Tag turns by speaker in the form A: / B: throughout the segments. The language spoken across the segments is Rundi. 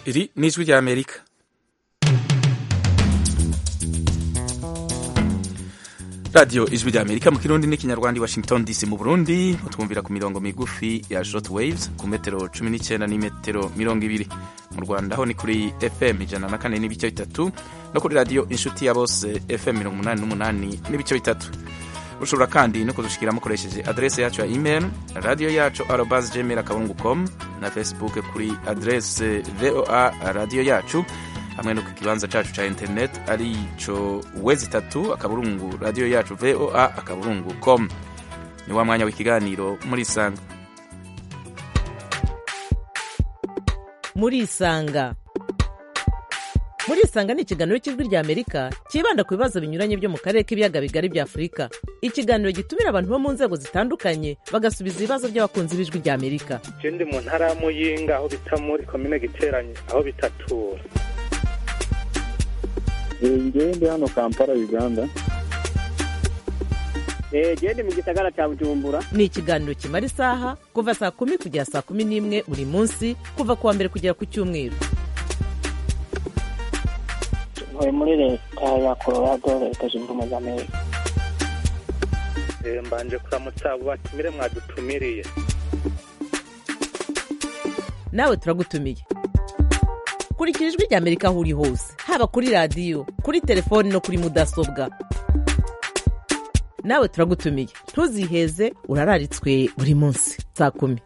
A: iri ni ijwi rya amerika radiyo ijwi rya amerika mu kirundi n'ikinyarwanda i washington dc mu burundi mutwumvira ku mirongo migufi ya short waves ku metero cumi n'icyenda n'imetero mirongo ibiri mu rwanda ho ni kuri fm ijana na kane n'ibice bitatu no kuri radiyo inshuti ya bose fm mirongo umunani n'umunani n'ibice bitatu ushobora kandi no kudushikira mukoresheje adrese yacu ya email radiyo yacu arobas gmail akaburungu com na facebook kuri adrese voa radiyo yacu hamwe no ku kibanza cacu ca internet ari co wezi itatu akaburungu radiyo yacu voa akaburungu com ni wa mwanya w'ikiganiro muri isanga
B: muri isanga muri isanga ni ikiganiro cy'ijwi rya amerika cyibanda ku bibazo binyuranye byo mu karere k'ibiyaga bigari bya afurika ikiganiro gitumira abantu bo mu nzego zitandukanye bagasubiza ibibazo by'abakunzi b'ijwi rya amerika
C: je ndi mu ntara ya muyinga aho bita muri komine giteranye aho bitatura
D: ngewe ndi hano kampala uganda
E: genda mu gisagara cya bujumbura
B: ni ikiganiro kimara isaha kuva saa kumi kugera saa kumi n'imwe buri munsi kuva ku wa mbere kugera ku cyumweru
E: ntuye muri leta ya colorado leta zunze ubumwe za amerika
C: Eh, mbanje kuramutsa abo batumire mwadutumiriye
B: nawe turagutumiye kurikira ijwi rya amerika aho uri hose haba kuri radiyo kuri telefoni no kuri mudasobwa nawe turagutumiye ntuziheze urararitswe buri munsi saa kumi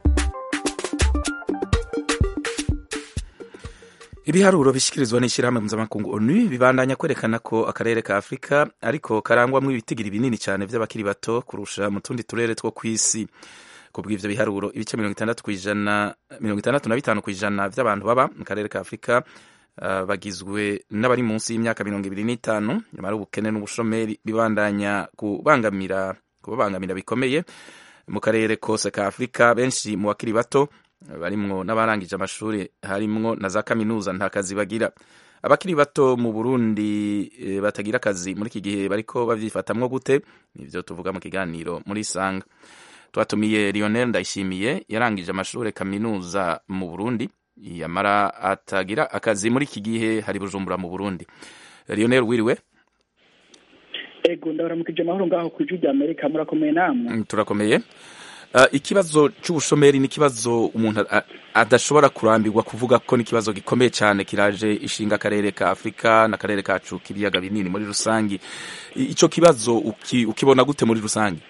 A: ibiharuro bishyikirizwa n'ishyirahamwe mpuzamakungu onu bibandanya kwerekana ko akarere ka afurika ariko karangwamo ibitigiri binini cyane by'abakiri bato kurusha mu tundi turere two ku isi ku bw'ivyo biharuro ibice mirongo itandatu ku ijana mirongo itandatu na bitanu ku ijana by'abantu baba mu karere ka afurika uh, bagizwe n'abari munsi y'imyaka mirongo ibiri n'itanu nyamara ubukene n'ubushomeri bibandanya kubangamira kubabangamira bikomeye mu karere kose ka afurika benshi mu bakiri bato barimwo n'abarangije amashuri harimwo na za kaminuza nta kazi bagira abakiri bato mu burundi e, batagira akazi muri iki gihe bariko bavyifatamwo gute nivyo tuvuga mu kiganiro muri sanga twatumiye lionel ndayishimiye yarangije amashuri kaminuza mu burundi yamara atagira akazi muri iki gihe hari bujumbura mu burundi lionel wiriwe
F: ego ndabaramukije amahoro ngaho ku ijwi rya amerika murakomeye namwe
A: Mm, turakomeye Uh, ikibazo c'ubushomeri ni ikibazo umuntu a- adashobora kurambirwa kuvuga ko ni ikibazo gikomeye cyane kiraje ishinga akarere ka afurika n'akarere kacu k'ibiyaga binini muri rusangi I- ico kibazo uki, ukibona gute muri rusangi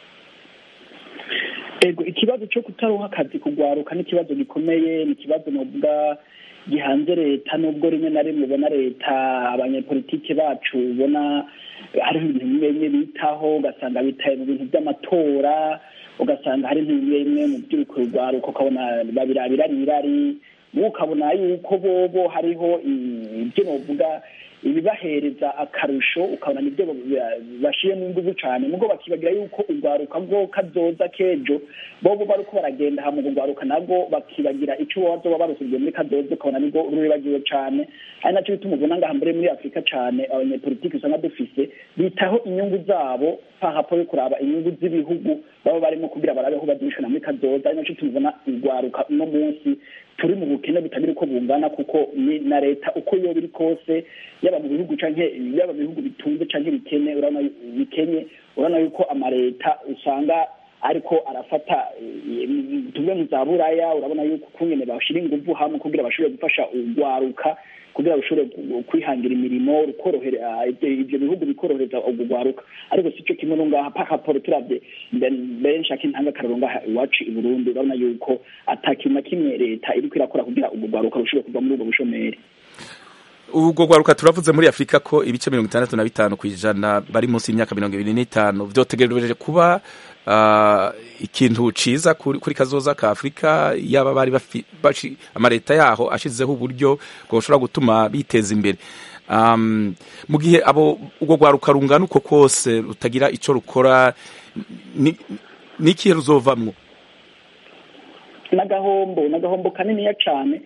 F: ego ikibazo cyo kutaronka akazi kugwaruka ni ikibazo gikomeye ni ikibazo novuga gihanze leta nubwo rimwe na rimwe ubona leta abanyepolitike bacu ubona hariho ibintu bimwe bimwe bitaho ugasanga bitaye mu bintu by'amatora ugasanga hari ibintu bimwe bimwe mu by'urugwaruka ukabona babirabira ari irari wowe ukabona yuko bobo hariho i- ibyo novuga ibibahereza akarusho ukabona nibyo bashiyemo inguvu cyane nubwo bakibagira yuko urwaruka bwo kazoza k'ejo bobo bariko baragenda hamwe urwaruka nabwo bakibagira icyo bazoba barusubije muri kazoza ukabona nibwo ruribagiwe cyane ari nacyo bituma ubona ngaha mbere muri afurika cyane abanyepolitiki usanga dufise bitaho inyungu zabo pahapo yo kuraba inyungu z'ibihugu baba barimo kugira barabeho bazishana muri kazoza ari nacyo tubona urwaruka uno munsi turi mu bukene butagira uko bungana kuko ni na leta uko yoba iri kose yaba mu bihugu canke yaba mu bihugu bitunze canke bikene urabona yu- bikenye urabona yuko amaleta usanga ariko arafata eh, tuvuge mu za buraya urabona yuko kungene bashira inguvu hamwe kugira bashobore gufasha urwaruka kugira rushobore ku- kwihangira imirimo rukorohera ibyo ibyo bihugu bikorohereza urwaruka ariko si cyo kimwe no ngaha paka poro turavye mbe- mbere nshaka intanga akararo ngaha iwacu i burundi urabona yuko ata kintu na kimwe leta iriko irakora kugira urwaruka rushobore kuva muri ubwo bushomeri
A: ubwo rwaruka turavuze muri afurika ko ibice mirongo itandatu na bitanu ku ijana bari munsi y'imyaka mirongo ibiri n'itanu vyotegereje kuba uh, ikintu ciza kuri, kuri kazoza ka afurika yaba bari bafi- bashi- amaleta yaho ashizeho uburyo bwoshobora gutuma biteza imbere um, mu gihe abo ubwo rwaruka rungana uko kose rutagira ico rukora ni n'ikihe ruzovamwo
F: n'agahombo n'agahombo kaniniya cane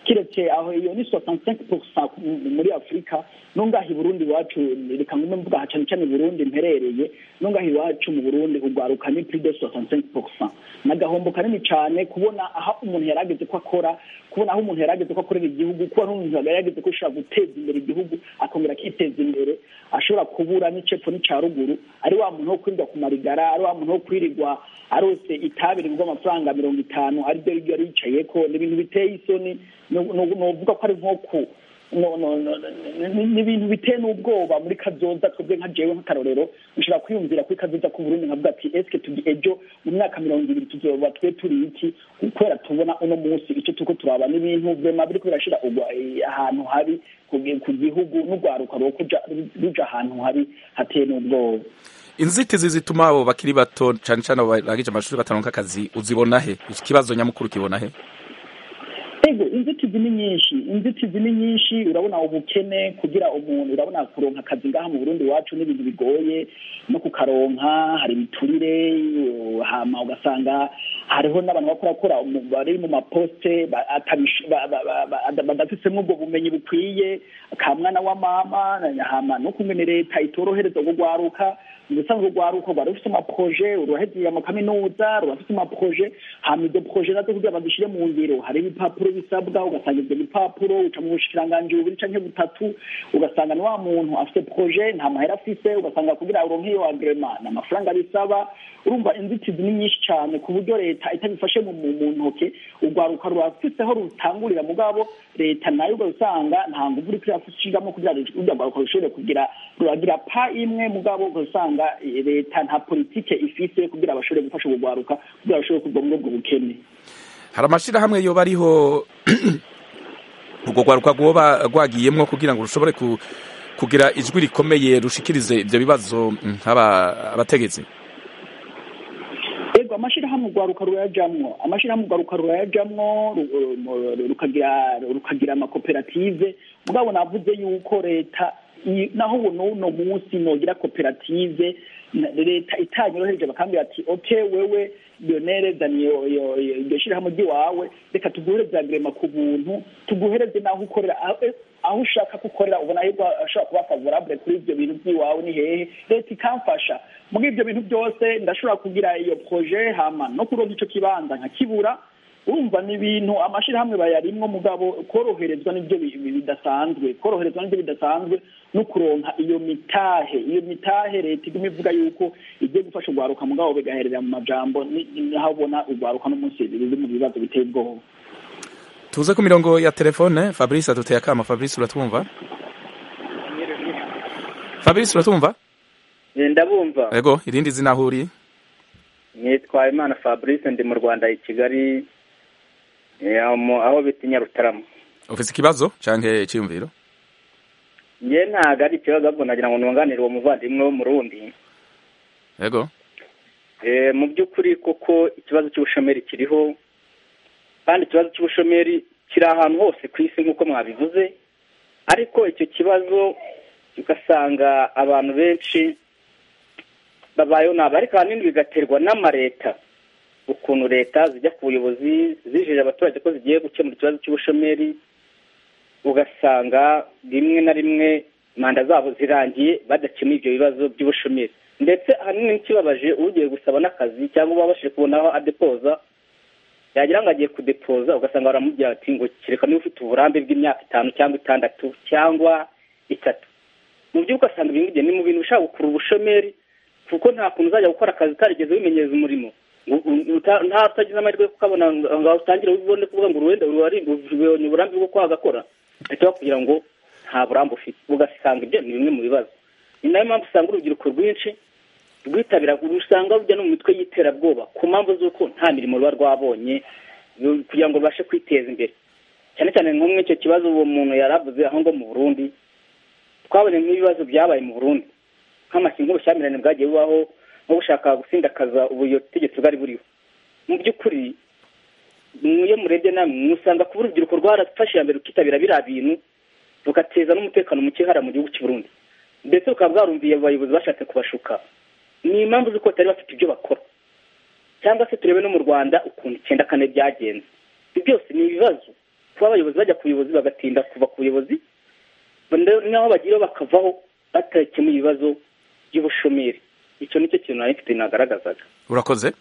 F: kiretse aho iyo ni soixante cinq pourcent muri afurika nungaha i burundi iwacu reka ngume mvuga aha cane cane i burundi mperereye nungaha iwacu mu burundi urwaruka ni plus de soixante cinq pourcent ni agahombo kanini cane kubona aho umuntu yarageze ko akora kubona aho umuntu yarageze ko akorera igihugu kubona umuntu yarageze ko ashobora guteza imbere igihugu akongera akiteza imbere ashobora kubura n'icepfo n'ica ruguru ari wa muntu wo kwirirwa ku marigara ari wa muntu wo kwirirwa arose itabi rigurwa amafaranga mirongo itanu ariryo riryo yari yicayeko ni ibintu biteye isoni novuga ko ari nko ku ni ibintu biteye n'ubwoba muri kazoza twebwe nka jewe nk'akarorero nshobora kwiyumvira kuri kazoza k'uburundi nkavuga ati eske tugi ejo mu myaka mirongo ibiri tuzoba twe turi iki kubera tubona uno munsi icyo turiko turaba n'ibintu vema biriko birashira ahantu habi ku gihugu n'urwaruka rwo kuja ruja ahantu habi hateye n'ubwoba
A: inzitizi zituma abo bakiri bato cane cane abo barangije amashuri bataronka akazi uzibona he ikibazo nyamukuru kibona he
F: ego inzitizi ni nyinshi inzitizi ni nyinshi urabona ubukene kugira umuntu urabona kuronka akazi ngaha mu burundi iwacu n'ibintu bigoye no kukaronka hari ibiturire hama ugasanga hariho n'abantu bakorakora bari mu maposite badafisemo ubwo bumenyi bukwiye ka mwana wa mama hama no kumene leta itorohereza urwaruka ubusanzwe urwaruka rwari rufite amaproje rurahezeye amakaminuza rurafite amaproje hama izo proje nazo kugira bazishire mu ngiro hari ibipapuro bisabwa ugasanga ibyo bipapuro uca mu bushikiranganji bubiri canke butatu ugasanga ni wa muntu afite proje nta mahera afise ugasanga kugira uronke iyo agrema ni amafaranga bisaba urumva inzitizi ni nyinshi cane ku buryo leta itabifashe mu ntoke urwaruka rurafise aho rutangurira mugabo leta nayo ugasanga nta nguvu uriko irafishigamo kugira urwo rwaruka rushobore kugira ruragira pa imwe mugabo ugasanga leta nta politike ifise kugira bashobore gufasha urwo rwaruka kugira bashobore kuva muri ubwo bukene
A: hari amashirahamwe yoba ariho urwo rwaruka rwoba rwagiyemwo kugira ngo rushobore kugira ijwi rikomeye rushikirize ivyo bibazo abategetsi
F: ego amashirahamwe urwaruka rurayajamwo amashirahamwe urwaruka rurayajamwo rukagira rukagira amakoperative mugabo navuze yuko leta naho ubu n'uno munsi nogira koperative leta itanyorohereje bakambwira ati ok wewe lionere zani iryo shirahamwe ry'iwawe reka tuguhereze agrema ku buntu tuguhereze n'aho ukorera aho ushaka gukorera ubona ahubwo ashobora kuba favorable kuri ibyo bintu by'iwawe ni hehe leta ikamfasha muri ibyo bintu byose ndashobora kugira iyo proje hama no kuronka ico kibanza nkakibura urumva ni ibintu amashirahamwe bayarimwo mugabo koroherezwa n'ibyo bidasanzwe koroherezwa n'ibyo bidasanzwe no kuronka iyo mitahe iyo mitahe leta iguma ivuga yuko igiye gufasha urwaruka mugabo bigaherera mu majambo naho ubona urwaruka n'umunsi ruri mu bibazo biteye ubwoba
A: tuze ku mirongo ya telefone fabrice aduteye akama fabrice uratwumva fabrice uratwumva
G: ndabumva
A: ego irindi zina aho uri
G: nitwa imana fabrice ndi mu rwanda i kigali aho bita nyarutarama
A: ufite ikibazo canke iciyumviro
G: nge ntago ari ikibazo ahubwo nagira ngo nunganire uwo muvandimwe wo mu rundi
A: ego
G: mu by'ukuri kuko ikibazo cy'ubushomeri kiriho kandi ikibazo cy'ubushomeri kiri ahantu hose ku isi nk'uko mwabivuze ariko icyo kibazo ugasanga abantu benshi babayeho nabi ariko ahanini bigaterwa n'amareta ukuntu leta zijya ku buyobozi zijeje abaturage ko zigiye gukemura ikibazo cy'ubushomeri ugasanga rimwe na rimwe manda zabo zirangiye badakemuye ibyo bibazo by'ubushomeri ndetse ahanini n'ikibabaje ugiye gusaba n'akazi cyangwa uba wabashije kubona aho adepoza yagira ngo agiye kudepoza ugasanga baramubwira ati ngo kereka niba ufite uburambe bw'imyaka itanu cyangwa itandatu cyangwa itatu mu by'ukuri ugasanga ibi ngibyo ni mu bintu bishobora gukurura ubushomeri kuko nta kuntu uzajya gukora akazi utarigeze wimenyereza umurimo nta utagize amahirwe yo kukabona ngo utangire ubone kuvuga ngo uruwenda ubonye uburambe bwo kwagakora ahita kugira ngo nta burambe ufite ugasanga ibyo ni bimwe mu bibazo ni nayo mpamvu usanga urubyiruko rwinshi rwitabira usanga rujya no mu mitwe y'iterabwoba ku mpamvu z'uko nta mirimo ruba rwabonye kugira ngo rubashe kwiteza imbere cyane cyane nko muri icyo kibazo uwo muntu yari avuze aho ngo mu burundi twabonye nk'ibibazo byabaye mu burundi nk'amakinga ubushyamirane bwagiye bubaho nko gushaka gusindakaza ubutegetsi bwari buriho mu by'ukuri iyo murebye namwe musanga kuba urubyiruko rwarafashe iya mbere rukitabira biriya bintu rugateza n'umutekano muke hariya mu gihugu cy'u Burundi ndetse bukaba bwarumviye abayobozi bashatse kubashuka ni impamvu z'uko batari bafite ibyo bakora cyangwa se turebe no mu rwanda ukuntu icyenda kane byagenze ibi byose ni ibibazo kuba abayobozi bajya ku buyobozi bagatinda kuva ku buyobozi naho bagira bakavaho batakemuye ibibazo by'ubushomeri icyo nicyo kintu nari mfite nagaragazaga
A: urakoze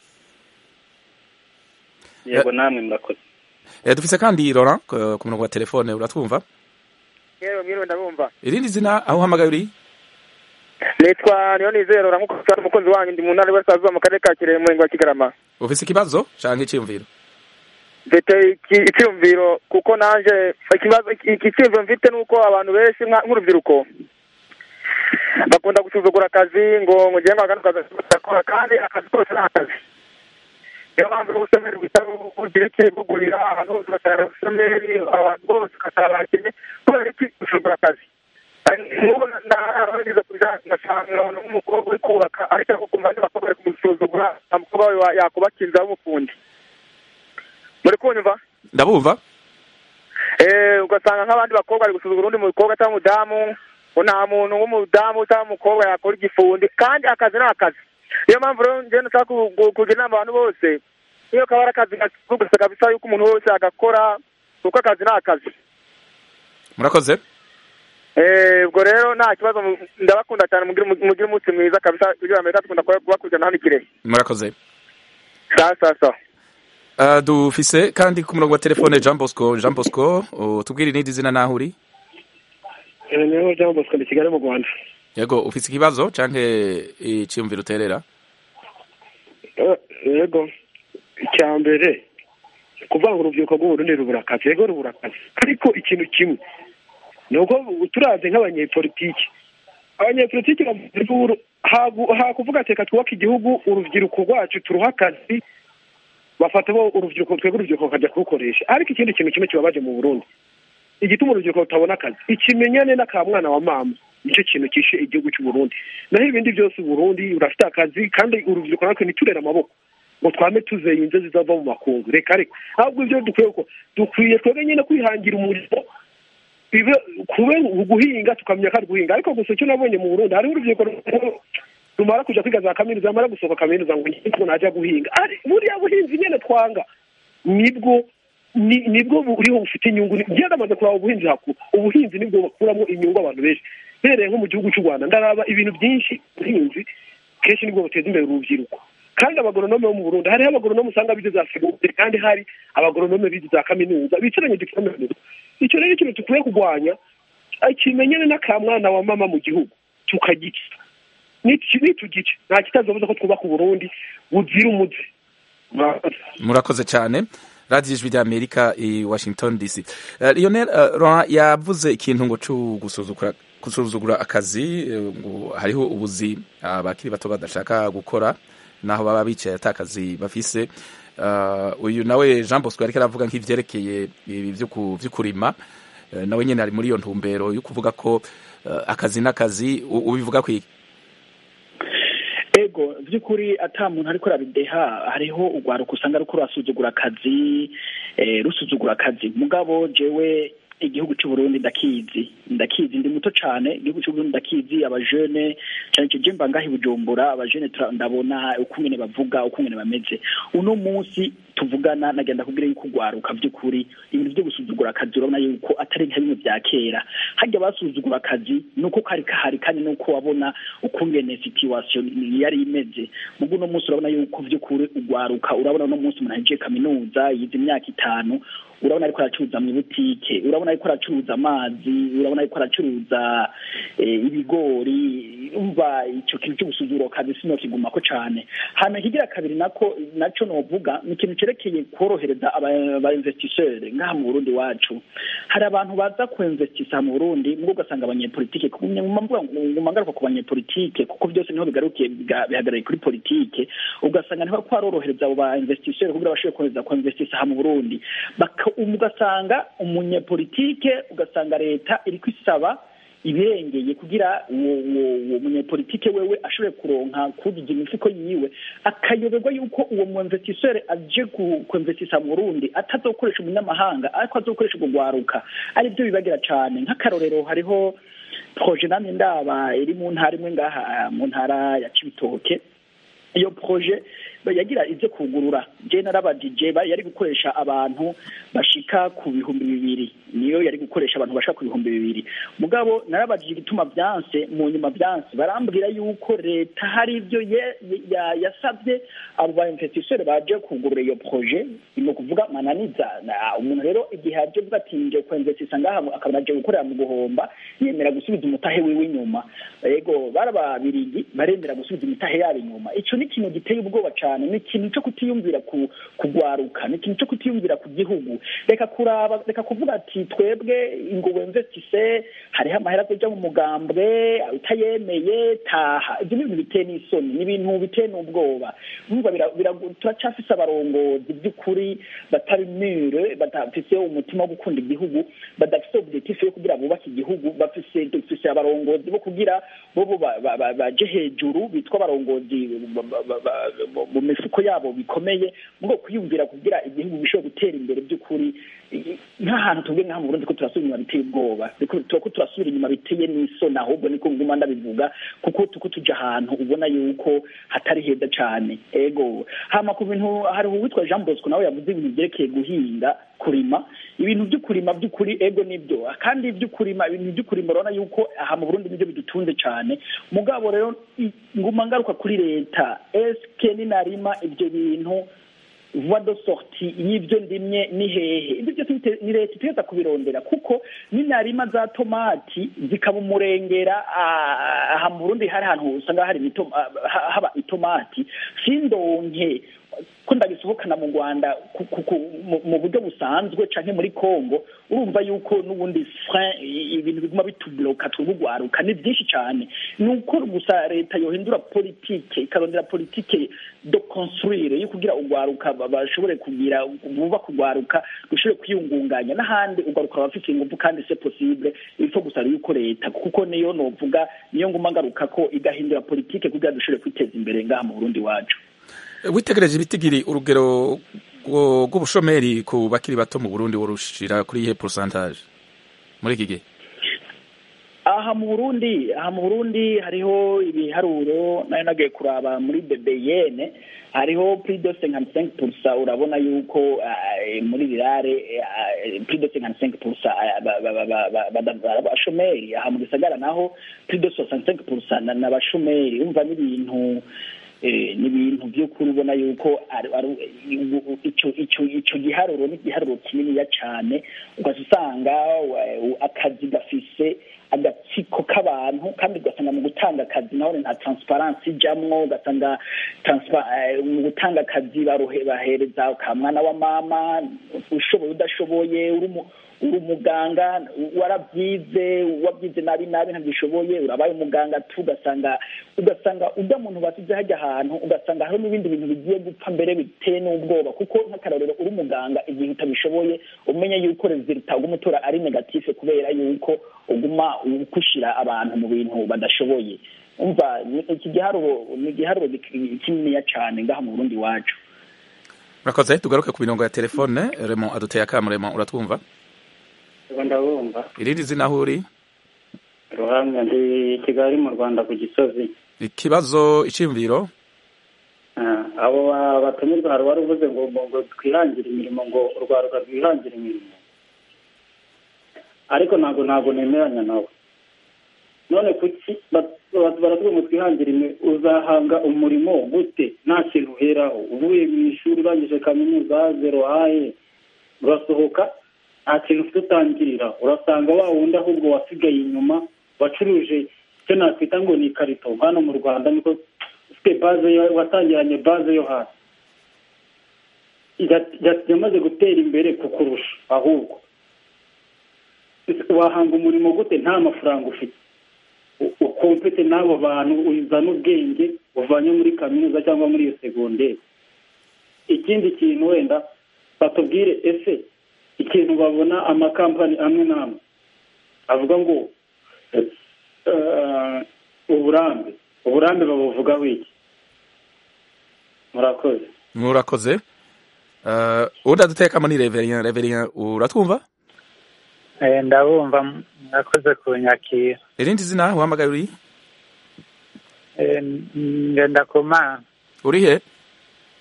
G: yego namwe murakoze
A: dufise kandi Laurent ku murongo wa telefone uratwumva
H: yewe mwiriwe ndabumva
A: irindi zina aho uhamagaye uri
H: nitwa niyo nizero nk'uko usanga umukunzi wanyu ndi mu ntara y'Iburasirazuba mu karere ka Kirehe mu murenge wa Kigarama
A: ufise ikibazo canke icyiyumviro
H: mfite icyiyumviro kuko nanje ikibazo iki cyiyumviro mfite nuko abantu benshi nk'urubyiruko bakunda gusuzugura akazi ngo ngo ngiye ngo akazi gakora kandi akazi kose ni akazi niyo mpamvu ubusomeri butari bugerekeye bugurira ahantu hose ugasanga ubusomeri abantu bose ugasanga bakenye kubera iki gusuzugura akazi nk'ubu narabageze ku bijyanye ngasanga nk'umukobwa uri kubaka ariko akumva andi bakobwa bari kumusuzugura umukobwa we yakubaka inzu y'umufundi muri kunyumva
A: ndabumva
H: ugasanga nk'abandi bakobwa bari gusuzugura undi mukobwa cyangwa umudamu ngo nta muntu w'umudamu cyangwa umukobwa yakora igifundi kandi akazi ni akazi niyo mpamvu rero njyewe nshaka kugira inama abantu bose niyo kaba ari akazi gusa kabisa yuko umuntu wese agakora kuko akazi ni akazi
A: murakoze
H: ubwo rero nta kibazo ndabakunda cyane mugire umunsi mwiza kabisa kugira ngo dukunda kubakurikirana hano i kirehe
A: murakoze
H: sawa sawa sawa
A: dufise kandi ku murongo wa telefone jean bosco jean bosco tubwire irindi zina naho uri
I: niho jean bosco ni kigali mu rwanda
A: yego ufise ikibazo canke iciyumviro uterera
I: yego icya mbere kuvuga ngo urubyiruko rw'uburundi rubura akazi yego rubura akazi ariko ikintu kimwe ni uko turaze nk'abanyepolitiki abanyepolitiki hakuvuga teka twubake igihugu urubyiruko rwacu turuha akazi bafata bo urubyiruko twebwe urubyiruko bakajya kurukoresha ariko ikindi kintu kimwe kibabaje mu burundi igituma urubyiruko rutabona akazi ikimenyane n'akamwana wa mama nicyo kintu kishe igihugu cy'uburundi naho ibindi byose uburundi urafite akazi kandi urubyiruko natwe ntiturere amaboko ngo twame tuzeye inzozi zizava mu makungu reka reka ahubwo ibyo dukwiye ko dukwiye twebwe nyine kwihangira umurimo bibe kube guhinga tukamenya ko ari guhinga ariko gusa icyo nabonye mu burundi hariho urubyiruko rumara kuja kwiga za kaminuza amara gusohoka kaminuza ngo ngo najya guhinga ari buriya buhinzi nyine twanga nibwo nibwo buriho bufite inyungu njye ndamaze kuraba ubuhinzi hakuru ubuhinzi nibwo bakuramo inyungu abantu benshi mpereye nko mu gihugu cy'u rwanda ndaraba ibintu byinshi ubuhinzi kenshi nibwo buteza imbere urubyiruko kandi abagoronome bo mu burundi hariho abagoronome usanga bize za segonderi kandi hari abagoronome bize za kaminuza bicaranye dikaminuza icyo rero ikintu dukwiye kurwanya kimenyane n'akamwana wa mama mu gihugu tukagica nitugice nta kitazabuza ko twubaka uburundi buzira umuze
A: murakoze cyane radiyo ijwi ry'amerika i washington dc lionel yavuze ikintu ngo cyo gusuzugura akazi ngo hariho ubuzi abakiri bato badashaka gukora naho baba bicaye ata kazi bafise uyu nawe jean bosco ariko aravuga nk'ibyerekeye ibi byo kurima nawe nyine ari muri iyo ntumbero yo kuvuga ko akazi n'akazi ubivuga ku
F: ego by'ukuri ata muntu ariko arabideha hariho urwaruka usanga ariko rusuzugura akazi rusuzugura akazi mugabo jewe igihugu cy'uburundi ndakizi ndakizi ndi muto cyane igihugu cy'uburundi ndakizi abajene cyane cyane mba ngaho i bujumbura abajene ndabona ukungene bavuga ukungene bameze uno munsi tuvugana nagenda kubwira yuko urwaruka by'ukuri ibintu byo gusuzugura akazi urabona yuko atari nka bimwe bya kera hajya basuzugura akazi nuko kari kahari kandi nuko wabona ukungene situation yari imeze mugo uno munsi urabona yuko by'ukuri urwaruka urabona uno munsi umuntu ahejeje kaminuza yize imyaka itanu urabona ariko aracuruza mu butike urabona ariko aracuruza amazi urabona ariko aracuruza ibigori umva icyo kintu cyo gusuzugura akazi sino kigumako cyane hanyuma ikigira kabiri nako nacyo novuga ni ikintu cyerekeye korohereza aba investisseur ngaha mu Burundi wacu hari abantu baza ku investisa mu Burundi mubwo ugasanga abanyepolitike nguma ngaruka ku banyepolitike kuko byose niho bigarukiye bihagarariye kuri politike ugasanga niho kwarorohereza abo ba investisseur kugira bashobore kohereza ku investisa ha mu Burundi ugasanga umunyepolitike ugasanga leta iri kwisaba ibirengeye kugira uwo munyepolitike wewe ashobore kuronka kugira imifuko yiwe akayoberwa yuko uwo mu investisseur aje kuinvestisa mu Burundi atazokoresha umunyamahanga ariko azokoresha urwaruka ari byo bibagira cyane nk'akarorero hariho proje namwe ndaba iri mu ntara imwe ngaha mu ntara ya Cibitoke iyo proje yagira ibyo kugurura je narabajije yari gukoresha abantu bashika ku bihumbi bibiri niyo yari gukoresha abantu bashika ku bihumbi bibiri mugabo narabajije igituma byanse mu nyuma byanse barambwira yuko leta hari ibyo yasabye abo ba investisseur baje kugurura iyo projet ni ukuvuga mananiza umuntu rero igihe aje vuga ati nje kwinvestisa ngaha akaba aje gukorera mu guhomba yemera gusubiza umutahe wiwe inyuma yego barababirigi baremera gusubiza imitahe yabo inyuma ico ni ikintu giteye ubwoba cane ni ikintu co kutiyumvira kugwaruka ni ikintu co kutiyumvira ku gihugu reka kuraba reka kuvuga ati twebwe ngo wemvestise hariho amahera azoja mu mugambwe utayemeye taha ivyo ni ibintu biteye n'isoni ni ibintu biteye n'ubwoba umva turacafise abarongozi by'ukuri batari mure badafise umutima wo gukunda igihugu badafise objectif yo kugira bubake igihugu bafise dufise abarongozi bo kugira bobo baje hejuru bitwa abarongozi mu mifuko yabo bikomeye ngo kwiyumvira kugira igihugu gishobora gutera imbere by'ukuri nk'ahantu tubwe nk'aha mu Burundi ko turasubira inyuma biteye ubwoba turako turasubira inyuma biteye n'isoni ahubwo niko nguma ndabivuga kuko tuko tuja ahantu ubona yuko hatari heza cane ego hama ku bintu hariho uwitwa Jean Bosco nawe yavuze ibintu vyerekeye guhinga kurima ibintu vy'ukurima vy'ukuri ego nibyo kandi vy'ukurima ibintu vy'ukurima urabona yuko aha mu Burundi nivyo bidutunze cane mugabo rero nguma ngaruka kuri leta eske ninarima ivyo bintu voie de sortie y'ivyo ndimye ni hehe ibyo byose ni leta itegeza kubirondera kuko ninarima za tomati zikaba umurengera aha mu Burundi hari ahantu usanga hari haba itomati sindonke ko ndagisohokana mu Rwanda mu buryo busanzwe canke muri Congo urumva yuko n'ubundi frein ibintu biguma bitubloka twugwaruka ni byinshi cyane nuko gusa leta yohindura politike ikarondera politike do construire yo kugira ugwaruka bashobore kugira buba kugwaruka dushobore kwiyungunganya n'ahandi ugwaruka bafite ingufu kandi c'est possible ifo gusa yuko leta kuko niyo novuga niyo nguma ngaruka ko igahindura politike kugira dushobore kwiteza imbere ngaha mu Burundi wacu
A: witegereje ibitigiri urugero rw'ubushomeri ku bakiri bato mu burundi worushira kuri ihe porosantaje muri iki gihe
F: aha mu burundi aha mu burundi hariho ibiharuro nayo nagiye kuraba muri bebeyene hariho plus de cinquante cinq pourcent urabona yuko muri rirare plus de cinquante cinq pourcent abashomeri aha mu gisagara naho plus de soixante cinq pourcent n'abashomeri umva n'ibintu ni ibintu by'ukuri ubona yuko icyo giharuro ni igiharuro kininiya cyane ugaca usanga akazi gafise agatsiko k'abantu kandi ugasanga mu gutanga akazi naho nta transparency ijamwo ugasanga mu gutanga akazi bahereza ka mwana wa mama ushoboye udashoboye uri umuganga warabyize wabyize nabi nabi ntabishoboye urabaye umuganga tu ugasanga ugasanga ujya muntu basize hajya ahantu ugasanga hariho n'ibindi bintu bigiye gupfa mbere biteye n'ubwoba kuko nk'akarorero uri umuganga igihe utabishoboye umenye yuko rezilita ugumutora ari negatife kubera yuko uguma ukushira abantu mu bintu badashoboye umva iki giharuro ni igiharuro kininiya cyane ngaha mu burundi iwacu
A: murakoze tugaruke ku mirongo ya telefone remo aduteye akamu remo uratwumva
J: ndabumva
A: irindi zina aho uri
J: ruhamya ndi kigali mu rwanda ku gisozi
A: ikibazo icyiyumviro
J: abo batumirwa hari uwari uvuze ngo ngo twihangire imirimo ngo urwaruka rwihangire imirimo ariko ntabwo ntabwo nemeranya nawe none kuki baratubwira ngo twihangire imirimo uzahanga umurimo gute nta kintu uheraho uvuye mu ishuri urangije kaminuza zero haye urasohoka nta kintu ufite utangirira urasanga wa wundi ahubwo wasigaye inyuma wacuruje icyo nakwita ngo ni ikarito hano mu rwanda niko ufite baze watangiranye baze yo hasi yamaze gutera imbere kukurusha ahubwo wahanga umurimo gute nta mafaranga ufite ukompete n'abo bantu uzana ubwenge uvanye muri kaminuza cyangwa muri iyo segonderi ikindi kintu wenda batubwire ese ikintu babona amakampani amwe n'amwe avuga ngo uburambe uburambe babuvugaho iki murakoze
A: murakoze ubundi adutekamo ni reveriya reveriya uratwumva
K: ndabumva murakoze kunyakira
A: irindi zina uhamagaye uri
K: ngenda ku mana
A: uri he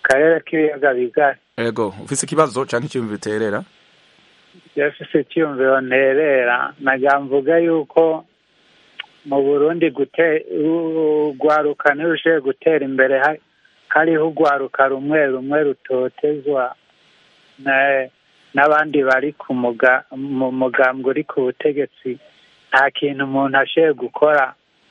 K: karere k'ibiyaga bigari
A: ego ufise ikibazo canke icyumviro uterera
K: yafise icyumviro nterera nagira mvuga yuko mu burundi gute urwaruka ntirushoboye gutera imbere ha- hariho urwaruka rumwe rumwe rutotezwa na- n'abandi bari ku muga mu mugambwe uri ku butegetsi nta kintu umuntu ashoboye gukora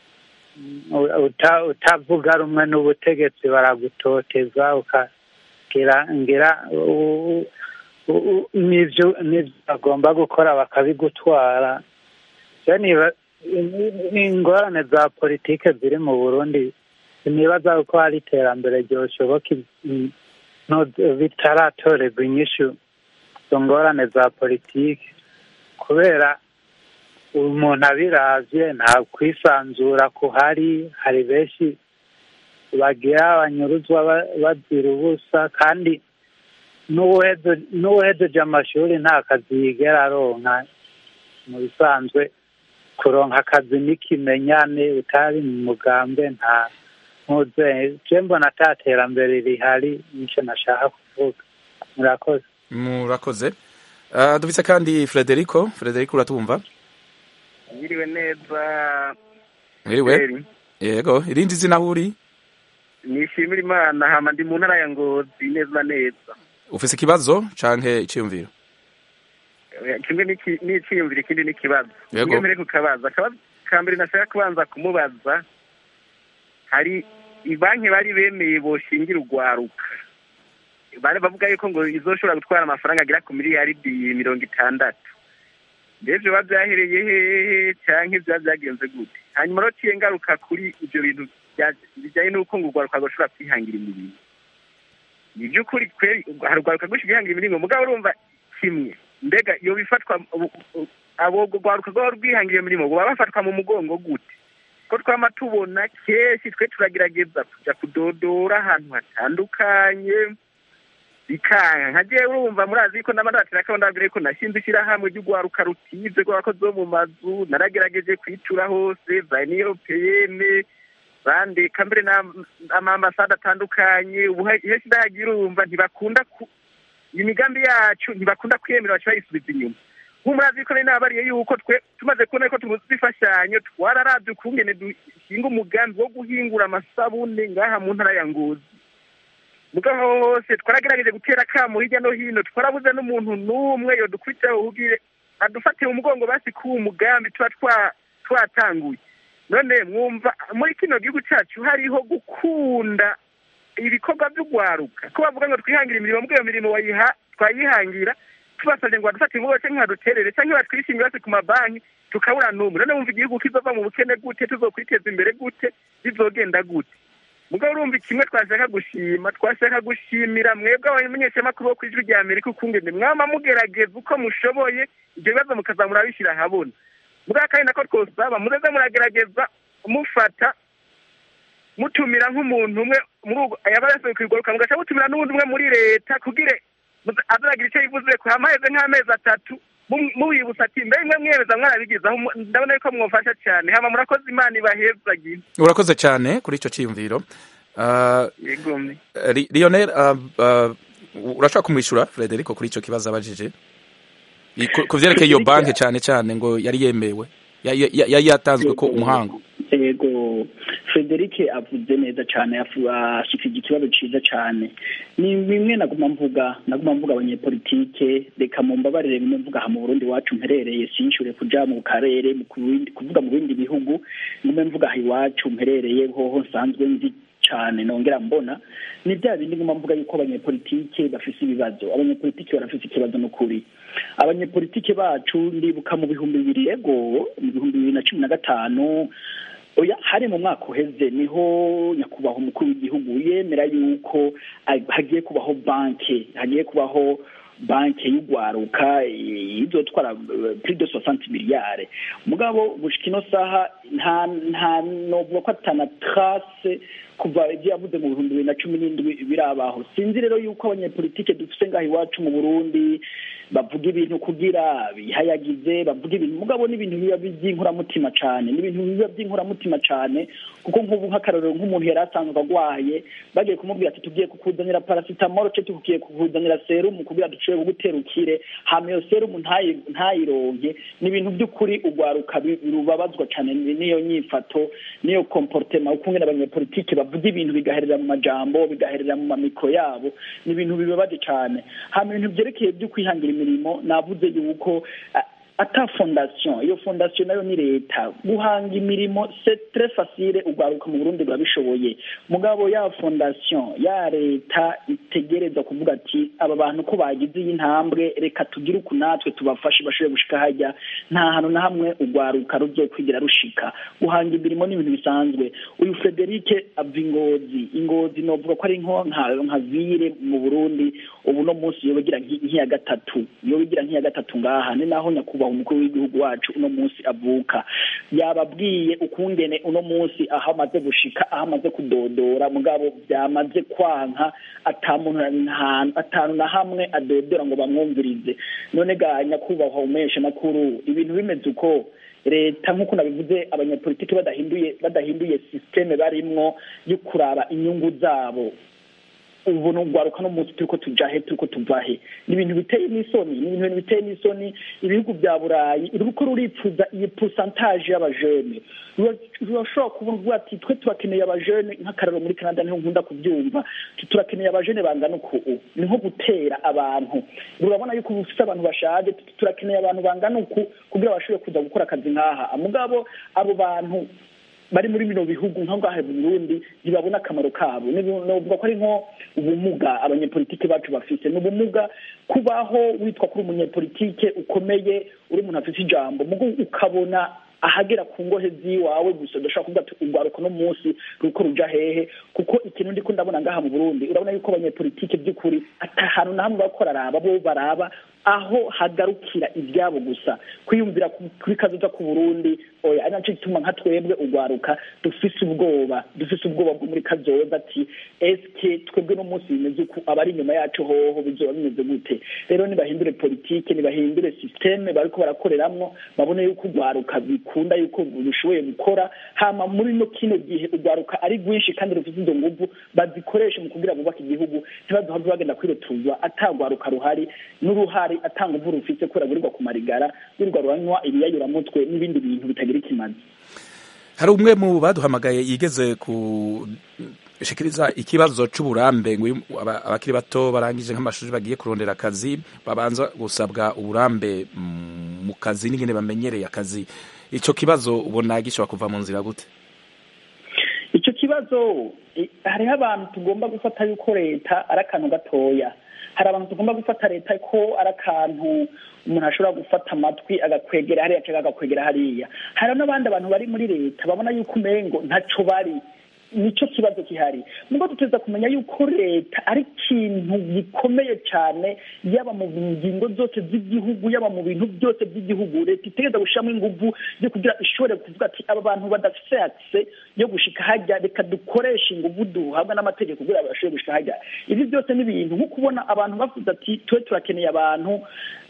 K: u- uta- utavuga rumwe n'ubutegetsi baragutoteza ukagira ngira u- u- u- n'ivyo n'ivyo bagomba gukora bakabigutwara je niba ingorane za politike ziri mu burundi sinibaza ko hari iterambere ryoshoboka i- no- bitaratorerwa inyishu izo ngorane za politike kubera umuntu abiravye nta kwisanzura kuhari hari benshi bagira banyuruzwa ba- bazira ubusa kandi n'uwuheze- n'uwuhejeje amashuri nta kazi yigera aronka mu bisanzwe kuronka akazi n'ikimenyane utari mu mugambe nta ntuze je mbona ata terambere rihari nico nashaka kuvuga murakoze
A: murakoze uh, dufise kandi frederico frederico uratumva
L: Mwiriwe neza
A: mwiriwe yego irindi zina aho uri
L: nishimira imana hama ndi mu ntara ya ngozi neza neza
A: ufise ikibazo canke iciyumviro
L: Eh, kimwe n'iki- n'iciyumviro ikindi n'ikibazo
A: Yego.
L: kimwe mbere kukabaza akabazo ka mbere nashaka kubanza kumubaza hari ibanki bari bemeye boshingira urwaruka bari bavuga yuko ngo izoshobora gutwara amafaranga agera ku miliyaridi mirongo itandatu mbese biba byahereye hehe cyangwa ibya byagenze gute hanyuma rero ciye ngaruka kuri ibyo bintu bya- bijyanye n'uko ngo urwaruka rushobora kwihangira imirimo ni by'ukuri kweri hari urwaruka rwinshi rwihangira imirimo mugabo urumva kimwe mbega iyo bifatwa ubu- ubu- abo urwaruka rwaba rwihangira imirimo baba bafatwa mu mugongo gute ko twama tubona kenshi twe turagerageza kuja kudodora ahantu hatandukanye bikanga nka jewe urumva murazi ko n'amaratira ko ndabwira yuko nashinze ishyirahamwe ry'urwaruka rutize rw'abakozi bo mu mazu naragerageje kwitura hose za europeyene bandika mbere n'amambasade atandukanye ubu henshi ndahagira urumva ntibakunda ku imigambi yacu ntibakunda kwiyemera baca bayisubiza inyuma nk'umurazi ko nari nabariye yuko twe tumaze kubona yuko tubuze imfashanyo twararavye ukungene dushinga umugambi wo guhingura amasabune ngaha mu ntara ya ngozi mugabo aho hose twaragerageje gutera akamo hirya no hino twarabuze n'umuntu n'umwe yodukurikiraho ubwire adufatiye umugongo basi k'uwo mugambi tuba twa- twatanguye none mwumva muri kino gihugu cyacu hariho gukunda ibikorwa by'urwaruka ko bavuga ngo twihangira imirimo mbwo iyo mirimo wayiha twayihangira tubasabye ngo badufatire umugongo cyangwa baduterere cyangwa batwishinge basi ku mabanki tukabura n'umwe none wumva igihugu kizova mu bukene gute tuzokwiteza imbere gute bizogenda gute mugabo urumva kimwe twashaka gushima twashaka gushimira mwebwe abamenyeshamakuru bo ku ijwi rya amerika ukungene mwama mugerageza uko mushoboye ibyo bibazo mukaza murabishyira ahabona mugabo kandi nako twosaba mureze muragerageza mufata mutumira nk'umuntu umwe muri ubwo yaba yasohoye kugaruka mugaca mutumira n'uwundi umwe muri leta kugira azaragira icyo yivuze ko hamaheze nk'amezi atatu mu- mubibutsa ati mbe mwe mwemeza mwarabigezaho mu- ndabona yuko mwofasha cyane hama murakoze imana ibahezagire
A: urakoze cyane kuri icyo cyiyumviro Uh,
L: yegomye
A: Ri- Lionel uh, uh, urashaka kumwishyura Frederico kuri icyo kibazo abajije I- ku- ku vyerekeye iyo banki cyane cyane ngo yari yemewe Ya- ya- ya- yari yatanzwe ko umuhango
F: yego frederic avuze neza cyane afu- ashikije ikibazo cyiza cyane ni bimwe naguma mvuga naguma mvuga abanyepolitike reka mumbabarire bimwe mvuga aha mu burundi iwacu mperereye sinshure kuja mu karere mu kubindi- kuvuga mu bindi bihugu ngume mvuga aha iwacu mperereye hoho nsanzwe nzi cyane nongera mbona ni bya bindi nguma mvuga yuko abanyepolitike bafise ibibazo abanyepolitike barafise ikibazo n'ukuri abanyepolitike bacu ndibuka mu bihumbi bibiri yego mu bihumbi bibiri na cumi na gatanu oya hari mu mwaka uheze niho nyakubahwa umukuru w'igihugu yemera yuko ah, hagiye kubaho banki hagiye kubaho banki y'urwaruka eh, izotwara eh, plus de 60 miliyare mugabo gushika ino saha nta nta novuga ko atana trace kuva ibyo yavuze mu bihumbi bibiri na cumi n'indwi birabaho sinzi rero yuko abanyepolitike dufite ngaho iwacu mu burundi bavuga ibintu kugira bihayagize bavuga ibintu mugabo n'ibintu biba by'inkuramutima cyane n'ibintu biba by'inkuramutima cyane kuko nk'ubu nk'akarorero nk'umuntu yari asanzwe arwaye bagiye kumubwira ati tugiye kukuzanira parasitamoro ce tugiye kukuzanira serumu kugira dushobore kugutera ukire hama iyo serumu ntayironke ni ibintu by'ukuri urwaruka rubabazwa cyane n'iyo nyifato n'iyo komportema ukungene abanyepolitike bavuga ibintu bigaherera mu majambo bigaherera mu mamikro yabo ni ibintu bibabaje cyane hama ibintu byerekeye byo kwihangira imirimo navuze yuko ata fondasiyo iyo fondasiyo nayo ni leta guhanga imirimo c'est très facile urwaruka mu burundi burabishoboye mugabo ya fondasiyo ya leta itegereza kuvuga ati aba bantu ko bagize iyi ntambwe reka tugire uku natwe tubafashe bashobore gushika hajya nta hantu na hamwe urwaruka ruzokwigira rushika guhanga imirimo ni ibintu bisanzwe uyu frederic ava ingozi ingozi novuga ko ari nko nka vire mu burundi ubu no munsi yobigira nk'iya gatatu yobigira nk'iya gatatu ngaha ni naho nyakubahwa umukuru w'igihugu wacu uno munsi avuka yababwiye ukungene uno munsi aho amaze gushika aho amaze kudodora mugabo byamaze kwanka atanu na hamwe adodora ngo bamwumvirize none ga nyakubahwa umesha makuru ibintu bimeze uko leta nk'uko nabivuze abanyapolitiki badahinduye badahinduye sisiteme barimwo yo kuraba inyungu zabo ubu ni urwaruka no munsi turiko tuja he turiko tuva he ni ibintu biteye n'isoni ni ibintu biteye n'isoni ibihugu bya burayi ruko ruripfuza iyi pourcentage y'abajene rurashobora kuvuga ati twe turakeneye abajene nk'akararo muri canada niho nkunda kubyumva turakeneye abajene bangana uku ni nko gutera abantu urabona yuko ubu ufite abantu bashaje turakeneye abantu bangana uku kugira bashobore kuza gukora akazi nk'aha mugabo abo bantu bari muri bino bihugu nka ngaha mu Burundi ntibabona akamaro kabo novuga ko ari nko ubumuga abanyepolitike bacu bafite ni ubumuga kubaho witwa kuri umunyepolitike ukomeye uri umuntu afite ijambo mugo ukabona ahagera ku ngohe z'iwawe gusa udashobora kuvuga ati urwaruka no munsi ruko ruja hehe kuko ikintu ndiko ndabona ngaha mu Burundi urabona yuko abanyepolitike by'ukuri ata hantu na hamwe bakora araba bo baraba aho hagarukira ibyabo gusa kwiyumvira kuri kazoza ku Burundi oya ari naco gituma nka twebwe urwaruka dufise ubwoba dufise ubwoba bwo muri kazoza ati eske twebwe no munsi bimeze uku abari inyuma yacu hoho bizoba bimeze gute rero nibahindure politike nibahindure systeme bariko barakoreramwo babone yuko urwaruka bikunda yuko rushoboye gukora hama muri no kino gihe urwaruka ari rwinshi kandi rufite izo nguvu bazikoreshe mu kugira bubaka igihugu ntibazohave bagenda kwirotuzwa atagwaruka ruhari n'uruhari atanga uvu rufite kubera gurirwa ku marigara gurirwa ruranywa ibiyayuramutwe n'ibindi bintu bitagira ikimazi
A: hari umwe mu baduhamagaye yigeze gushikiriza ikibazo c'uburambe ngo abakiri bato barangije nk'amashuri bagiye kurondera akazi babanza gusabwa uburambe mu kazi n'ingene bamenyereye akazi ico kibazo ubona gishobora kuva mu nzira gute
F: ico kibazo hariho abantu tugomba gufata yuko leta ari akantu gatoya hari abantu tugomba gufata leta ko ari akantu umuntu ashobora gufata amatwi agakwegera hariya cyangwa agakwegera hariya hari n'abandi abantu bari muri leta babona yuko umengo ntaco bari nico kibazo gihari nubwo tuteza kumenya yuko leta ari ikintu gikomeye cyane yaba mu ngingo zose z'igihugu yaba mu bintu byose by'igihugu leta itegereza gushyiramo ingufu yo kugira ishobore kuvuga ati aba bantu badafite akise yo gushika hajya reka dukoreshe ingufu duhabwa n'amategeko kugira bashobore gushika hajya ibi byose ni ibintu nko kubona abantu bavuze ati twe turakeneye abantu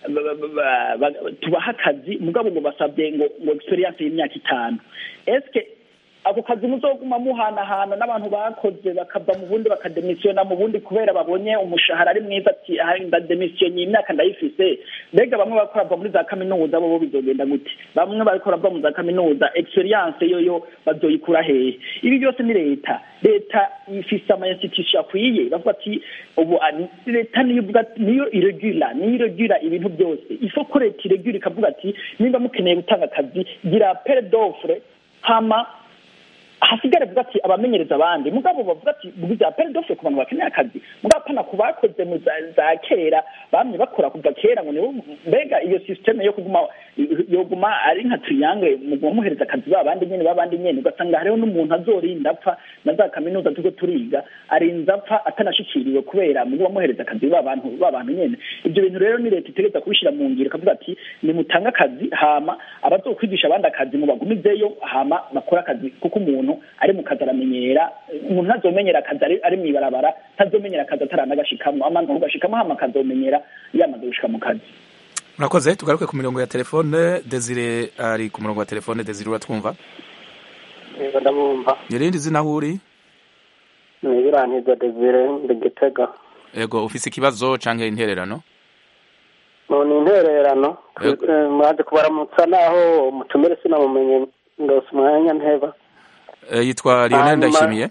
F: tubaha akazi mugabo ngo basabye ngo ngo experience y'imyaka itanu eske ako kazi muzoguma muhanahana n'abantu bakoze bakava mu bundi bakademisiyona mu bundi kubera babonye umushahara ari mwiza ati ndademisiyonye imyaka ndayifise mbega bamwe bakora bava muri za kaminuza bo bizogenda gute bamwe barikora bava mu za kaminuza experience yoyo bazoyikura hehe ibi byose ni leta leta ifise ama institution akwiye bavuga ati ubu leta niyo niyo iregula niyo iregula ibintu byose ifo ko leta iregula ikavuga ati nimba mukeneye gutanga akazi gira pere d'offre hama hasigare vuga ati abamenyereza abandi mugabo bavuga ati bwiza pere d'offre ku bantu bakeneye akazi mugabo pana ku bakoze mu za kera bamye bakora kuva kera ngo nibo mbega iyo systeme yo kuguma yoguma ari nka triangle muguma muhereza akazi babandi nyene babandi nyene ugasanga hariho n'umuntu azorinda apfa na za kaminuza turiko turiga arinze apfa atanashikiriwe kubera muguma muhereza akazi babantu babantu nyene ibyo bintu rero ni leta itegereza kubishira mu ngiro ikavuga ati nimutange akazi hama abazokwigisha abandi akazi mubagumizeyo hama bakora akazi kuko umuntu ari mu kazi aramenyera umuntu ntazomenyera akazi ari, ari mw'ibarabara ntazomenyera akazi ataranagashikamo amanza kugashikamo hama akazomenyera yamaze gushika mu kazi
A: murakoze tugaruke ku mirongo ya telefone desire ari ku murongo wa telefone desire uratwumva
M: yego ndamwumva
A: irindi zina aho uri
M: ni birantiza desire ndi gitega
A: yego ufise ikibazo canke intererano
M: mu ni intererano
A: Yego.
M: Eh, mwaje kubaramutsa naho mutumire sinamumenye ndose umwanya nteba
A: Eh, yitwa Lionel
M: Hanyuma-
A: Ndayishimiye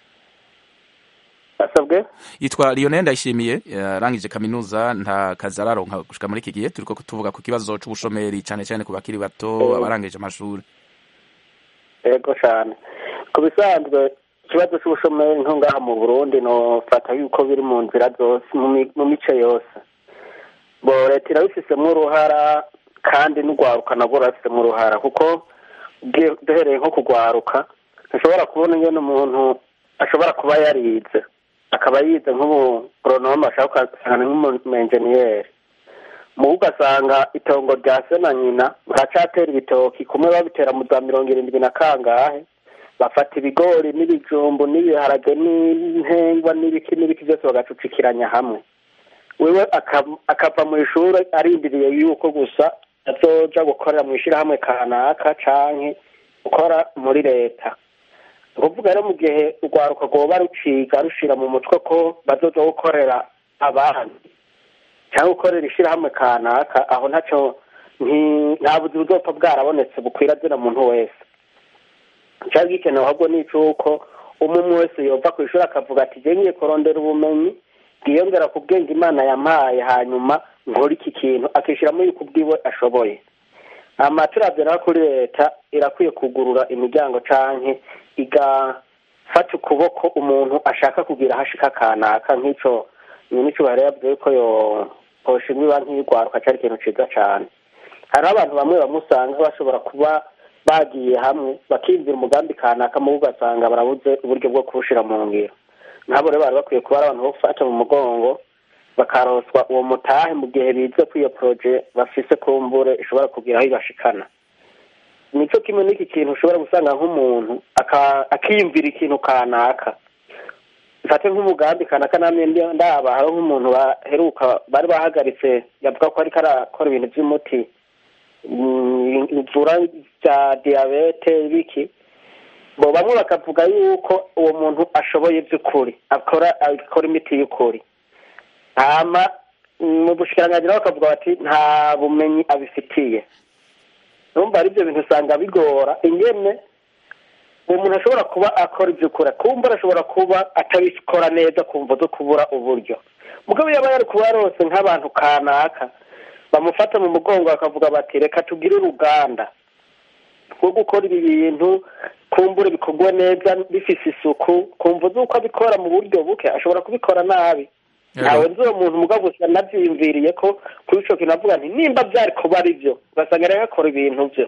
M: asabwe
A: yitwa Lionel Ndayishimiye yarangije kaminuza nta kazi araronka gushika muri iki gihe turiko tuvuga ku kibazo c'ubushomeri cane cane ku bakiri bato
M: Mm.
A: abarangije amashuri
M: yego cyane ku bisanzwe ikibazo cy'ubushomeri nko ngaha mu burundi nofata yuko biri mu nzira zose mu mi- mu mice yose bo leta irabifisemo uruhara kandi n'urwaruka nabwo rurabifisemo uruhara kuko ugiye- duhereye nko kugwaruka ntushobora kubona ingene umuntu ashobora kuba yarize akaba yize nk'ubugoronome ashaka ugasanga ni nk'umumenjeniyeri mu ugasanga itongo rya se na nyina baracatera ibitoki kumwe babitera mu za mirongo irindwi na kangahe bafata ibigori n'ibijumbu n'ibiharage n'intengwa n'ibiki n'ibiki byose bagacucikiranya hamwe wewe aka- akava mu ishuri arindiriye yuko gusa azoja gukorera mu ishirahamwe kanaka canke gukora muri leta ni ukuvuga rero mu gihe urwaruka rwoba ruciga rushira mu mutwe ko bazoza gukorera abandi cyangwa gukorera ishirahamwe kanaka aho ntaco nti- nta buzi buzopfa bwarabonetse bukwira zina muntu wese cyari gikenewe ahubwo ni icuko umwe umwe wese yova ku ishuri akavuga ati je ngiye kurondera ubumenyi bwiyongera ku bwenge imana yampaye hanyuma nkora iki kintu akishyiramo yuko ubwiwe ashoboye amaturabyo rero kuri leta irakwiye kugurura imiryango canke igafata ukuboko umuntu ashaka kugira hashika kanaka nk'ico nyinicyubahiro yavuze yuko yo hoshimwa ibanki y'urwaruka cyari ikintu ciza cane hariho abantu bamwe bamwe usanga bashobora kuba bagiye hamwe bakiyumvira umugambi kanaka mu ugasanga barabuze uburyo bwo kuwushira mu ngiro nabo rero bari bakwiye kuba ari abantu bo gufata mu mugongo bakaroswa uwo mutahe mu gihe bize ko iyo poroje bafise kumbure ishobora kugira aho ibashikana nico kimwe n'iki kintu ushobora gusanga nk'umuntu aka- akiyumvira ikintu kanaka mfate nk'umugambi kanaka namwe ndi- ndaba hariho nk'umuntu baheruka bari bahagaritse yavuga ko ariko arakora ibintu by'umuti mm, ivura bya diyabete biki bo bamwe bakavuga yuko uwo muntu ashoboye by'ukuri akora akora imiti y'ukuri hama mu bushikiranganji nabo bakavuga bati nta bumenyi abifitiye numva ari byo bintu usanga bigora ingene uwo muntu ashobora kuba akora ibyo ukora kumva arashobora kuba atabikora neza kumva zo kubura uburyo mugabo yaba yari kuba yarose nk'abantu kanaka bamufata mu mugongo bakavuga bati reka tugire uruganda rwo gukora ibi bintu kumbure bikorwa neza bifise isuku kumva z'uko abikora mu buryo buke ashobora kubikora nabi ntawe nzi uwo muntu mugabo gusa nabyiyumviriye ko kuri ico kintu avuga nti nimba byari kuba ari byo ugasanga rero akora ibintu byo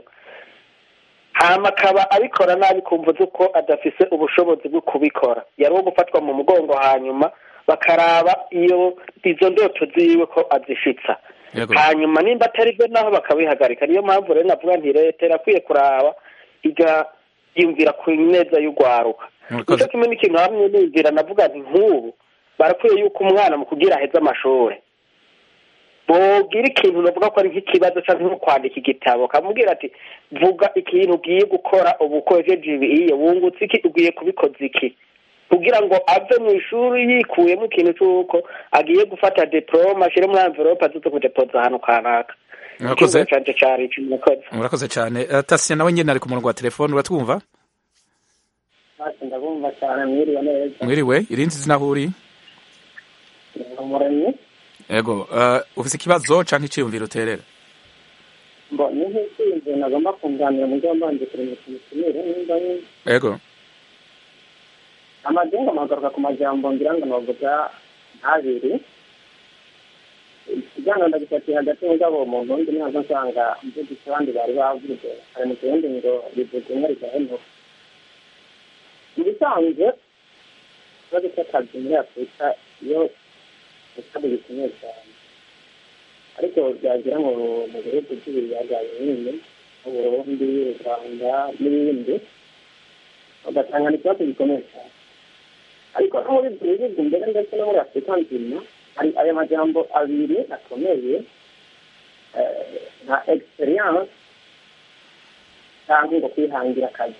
M: hama akaba abikora nabi kumva z'uko adafise ubushobozi bwo kubikora yari uwo gufatwa mu mugongo hanyuma bakaraba iyo izo ndoto ziwe ko azishitsa
A: Yego.
M: hanyuma nimba atari byo naho bakabihagarika niyo mpamvu rero navuga nti leta irakwiye kuraba igayumvira ku neza y'urwaruka
A: Murakoze.
M: nicyo kimwe n'ikintu hamwe niyumvira navuga nti nk'ubu barakwiye yuko umwana mu kugira aheze amashuri bogira ikintu bavuga ko ari nk'ikibazo cyangwa nko kwandika igitabo kamubwira ati vuga ikintu ugiye gukora ubu ukojeje ibiye wungutse iki ugiye kubikoza iki kugira ngo ave mu ishuri yikuyemo ikintu cy'uko agiye gufata diplome ashyire muri envelope azize kudepoza ahantu kanaka
A: Murakoze.
M: Ikibazo canje cari ico, murakoze
A: murakoze cyane Eh, tasiya nawe nyine ari ku murongo wa telefone uratwumva
E: ndabumva cyane mwiriwe neza
A: mwiriwe irindi zina aho uri
E: umuremyi
A: yego eh, ufise ikibazo canke iciyumviro uterera
E: mbo ni nk'ikintu nagomba kunganira mu byo mbanje kuremesha imitumire nimba ni
A: yego
E: amagengo mpagaruka ku majambo ngira ngo navuga abiri ikiganiro ndagifatiye hagati mugabo umuntu undi ntabwo nsanga mvugitse abandi bari bavuze hari mu kirundi ngo bivuze umwe rigahenuka mu bisanzwe ikibazo cy'akazi muri afurika iyo ikibazo gikomeye cyane ariko byagera mu mu bihugu by'ibiyaga binini mu burundi u rwanda n'ibindi ugasanga ni ikibazo gikomeye cyane ariko no muri ibyo bihugu mbere ndetse no muri afurika nzima hari aya majambo abiri akomeye nka experience cyangwa ngo kwihangira akazi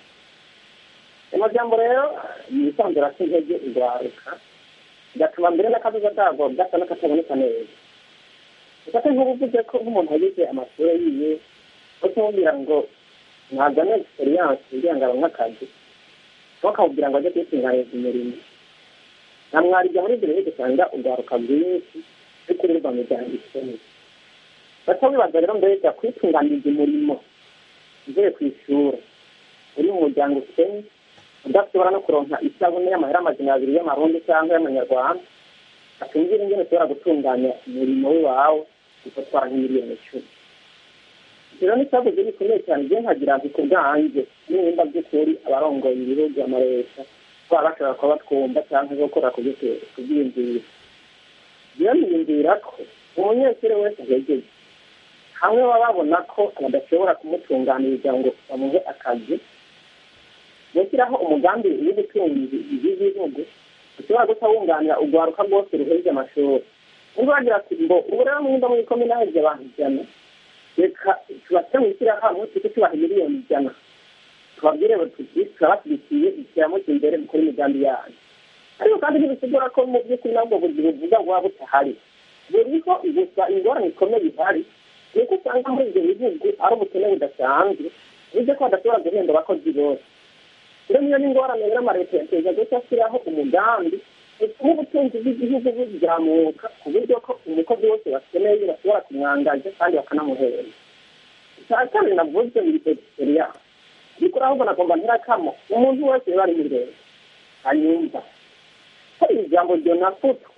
E: ayo majambo rero ni ibisanzwe asa intege urwaruka bigatuma mbere n'akazuza kabo gasa n'akataboneka neza ufate nk'ubuvuze ko nk'umuntu yagize amashuri yiwe no kumubwira ngo ntazane experience kugira ngo abone akazi bakamubwira ngo ajye kwitunganiriza umurimo na mwaribya muri ibyo bihugu usanga urwaruka rwinshi rukurirwa mu miryango ikomeye baca bibaza rero mbega kwitunganiriza umurimo uvuye ku ishuri uri mu muryango ukennye udashobora no kuronka isabune y'amahera amajana abiri y'amarundi cyangwa y'amanyarwanda atumvira ingene ushobora gutunganya umurimo w'iwawe ugatwara nk'imiliyoni icumi rero ni ikibazo gikomeye cyane igihe nkagira nti ku bwanjye nimba by'ukuri abarongoye ibihugu amaleta baba bashobora kuba batwumva cyangwa gukora ku byiyumviro biramwiyumvira ko umunyeshuri wese ahegeje hamwe baba babona ko badashobora kumutunganiriza ngo bamuhe akazi gushyiraho umugambi w'ubutunzi bw'igihugu ushobora guca wunganira urwaruka rwose ruheje amashuri niba bagira ati ngo ubu rero mwumva muri komine haheje abantu ijana reka tubashyire mu ishyirahamwe tujye tubaha miliyoni ijana tubabwire tuti turabashyigikiye ikiramuke imbere mukora imigambi yanyu ariko kandi ntibisigura ko mu by'ukuri nabwo buri buvuga buba butahari buriho gusa ingorane ikomeye ihari ni uko usanga muri ibyo bihugu ari ubukene budasanzwe bivuze ko badashobora guhemba abakozi bose rero niyo n'ingorane rero amaleta yateza guca ashyiraho umugambi utuma ubutunzi bw'igihugu buzamuka ku buryo ko umukozi wose bakeneye bashobora kumwangaza kandi bakanamuhera icya kabiri navuze ni egisiperiyanse bikora ahubwo nagomba ntirakamo umuntu wese bari muri leta anyumva hari ijambo ryonafutwe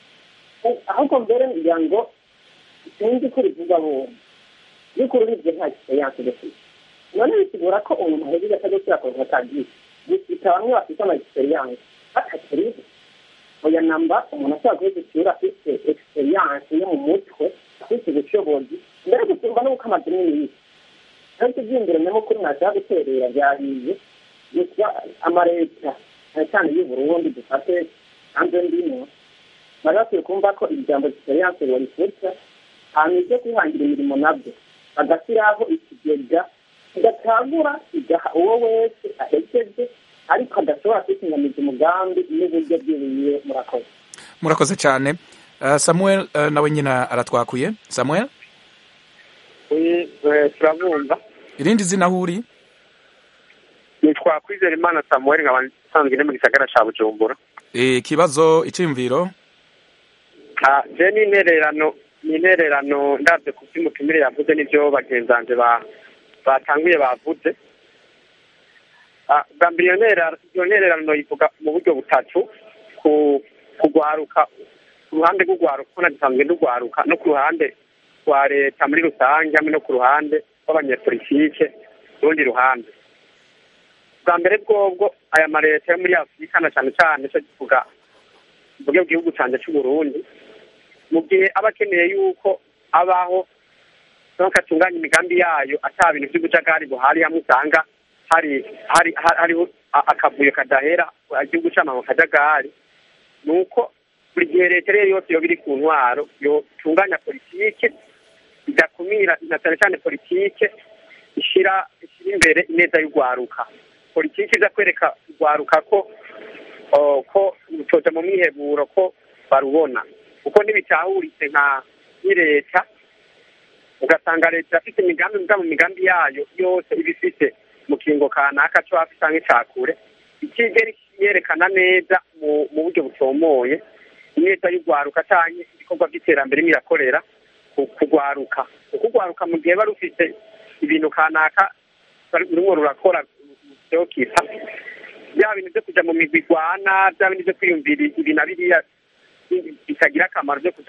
E: ahubwo mbere ngira ngo sinzi ko rivuga bombi ariko uribyo nta egisiperiyanse dufite none bisigura ko umuntu ahejeje atajya gushyira ku akazi gusa bamwe bafite ama egisiperiyanse batakiriho oya namba umuntu ashobora kuba afite egisiperiyanse yo mu mutwe afite ubushobozi mbere gusumba n'uko amadini yiwe ariko iby'imbere nyamukuru ntashaka guterera byahiye gusa amaleta cyane cyane y'u Burundi dufate hanze ndimo bari bakwiye kumva ko ijambo egisiperiyanse barifurika hanyuma ibyo kwihangira imirimo nabyo bagashyiraho ikigega kigatagura igaha uwo wese ahejeje ariko adashobora kwitunganiza umugambi n'uburyo bwibiye murakoze
A: murakoze cyane samuel nawe nyine aratwakuye samuel
L: turabumva
A: irindi zina aho uri
L: nitwa kwizera imana samuel nkaba nsanzwe iri mu gisagara cya bujumbura
A: ikibazo icyiyumviro
L: je ni intererano ni intererano ndabyo ku by'umutumire yavuze n'ibyo bagenzi banjye batanguye bavuze bwa mbere iyo ntererano ivuga mu buryo butatu kugwaruka ku ruhande rw'ugwaruka kuko nagisanzwe n'ugwaruka no ku ruhande rwa leta muri rusange hamwe no ku ruhande rw'abanyepolitike urundi ruhande bwa mbere bwobwo aya maleta yo muri afurika na cyane cyane cyo kivuga mvuge igihugu cyanjye cy'uburundi mu gihe aba akeneye yuko abaho nuko atunganya imigambi yayo ata bintu by'ubujagari buhari hamwe usanga hari hari hariho akavuyo kadahera igihugu cy'amahanga kajagari ni uko buri gihe leta rero yose yoba iri ku ntwaro yotunganya politike igakumira na cyane cyane politike ishyira ishyira imbere ineza y'urwaruka politike iza kwereka urwaruka ko ko rutoja mu mwiheburo ko barubona kuko ntibitahuritse nka leta ugasanga leta ifite imigambi mu migambi yayo yose iba ifite mu kingo kanaka cyo hafi cyangwa icyakure ikigera yerekana neza mu buryo butomoye ineza y'urwaruka cyangwa ibikorwa by'iterambere irakorera kugwaruka ukugwaruka mu gihe bari rufite ibintu kanaka rurimo rurakora byokita bya bintu byo kujya mu migwi igwana bya bintu byo kwiyumvira ibi na biriya bitagira akamaro byo kujya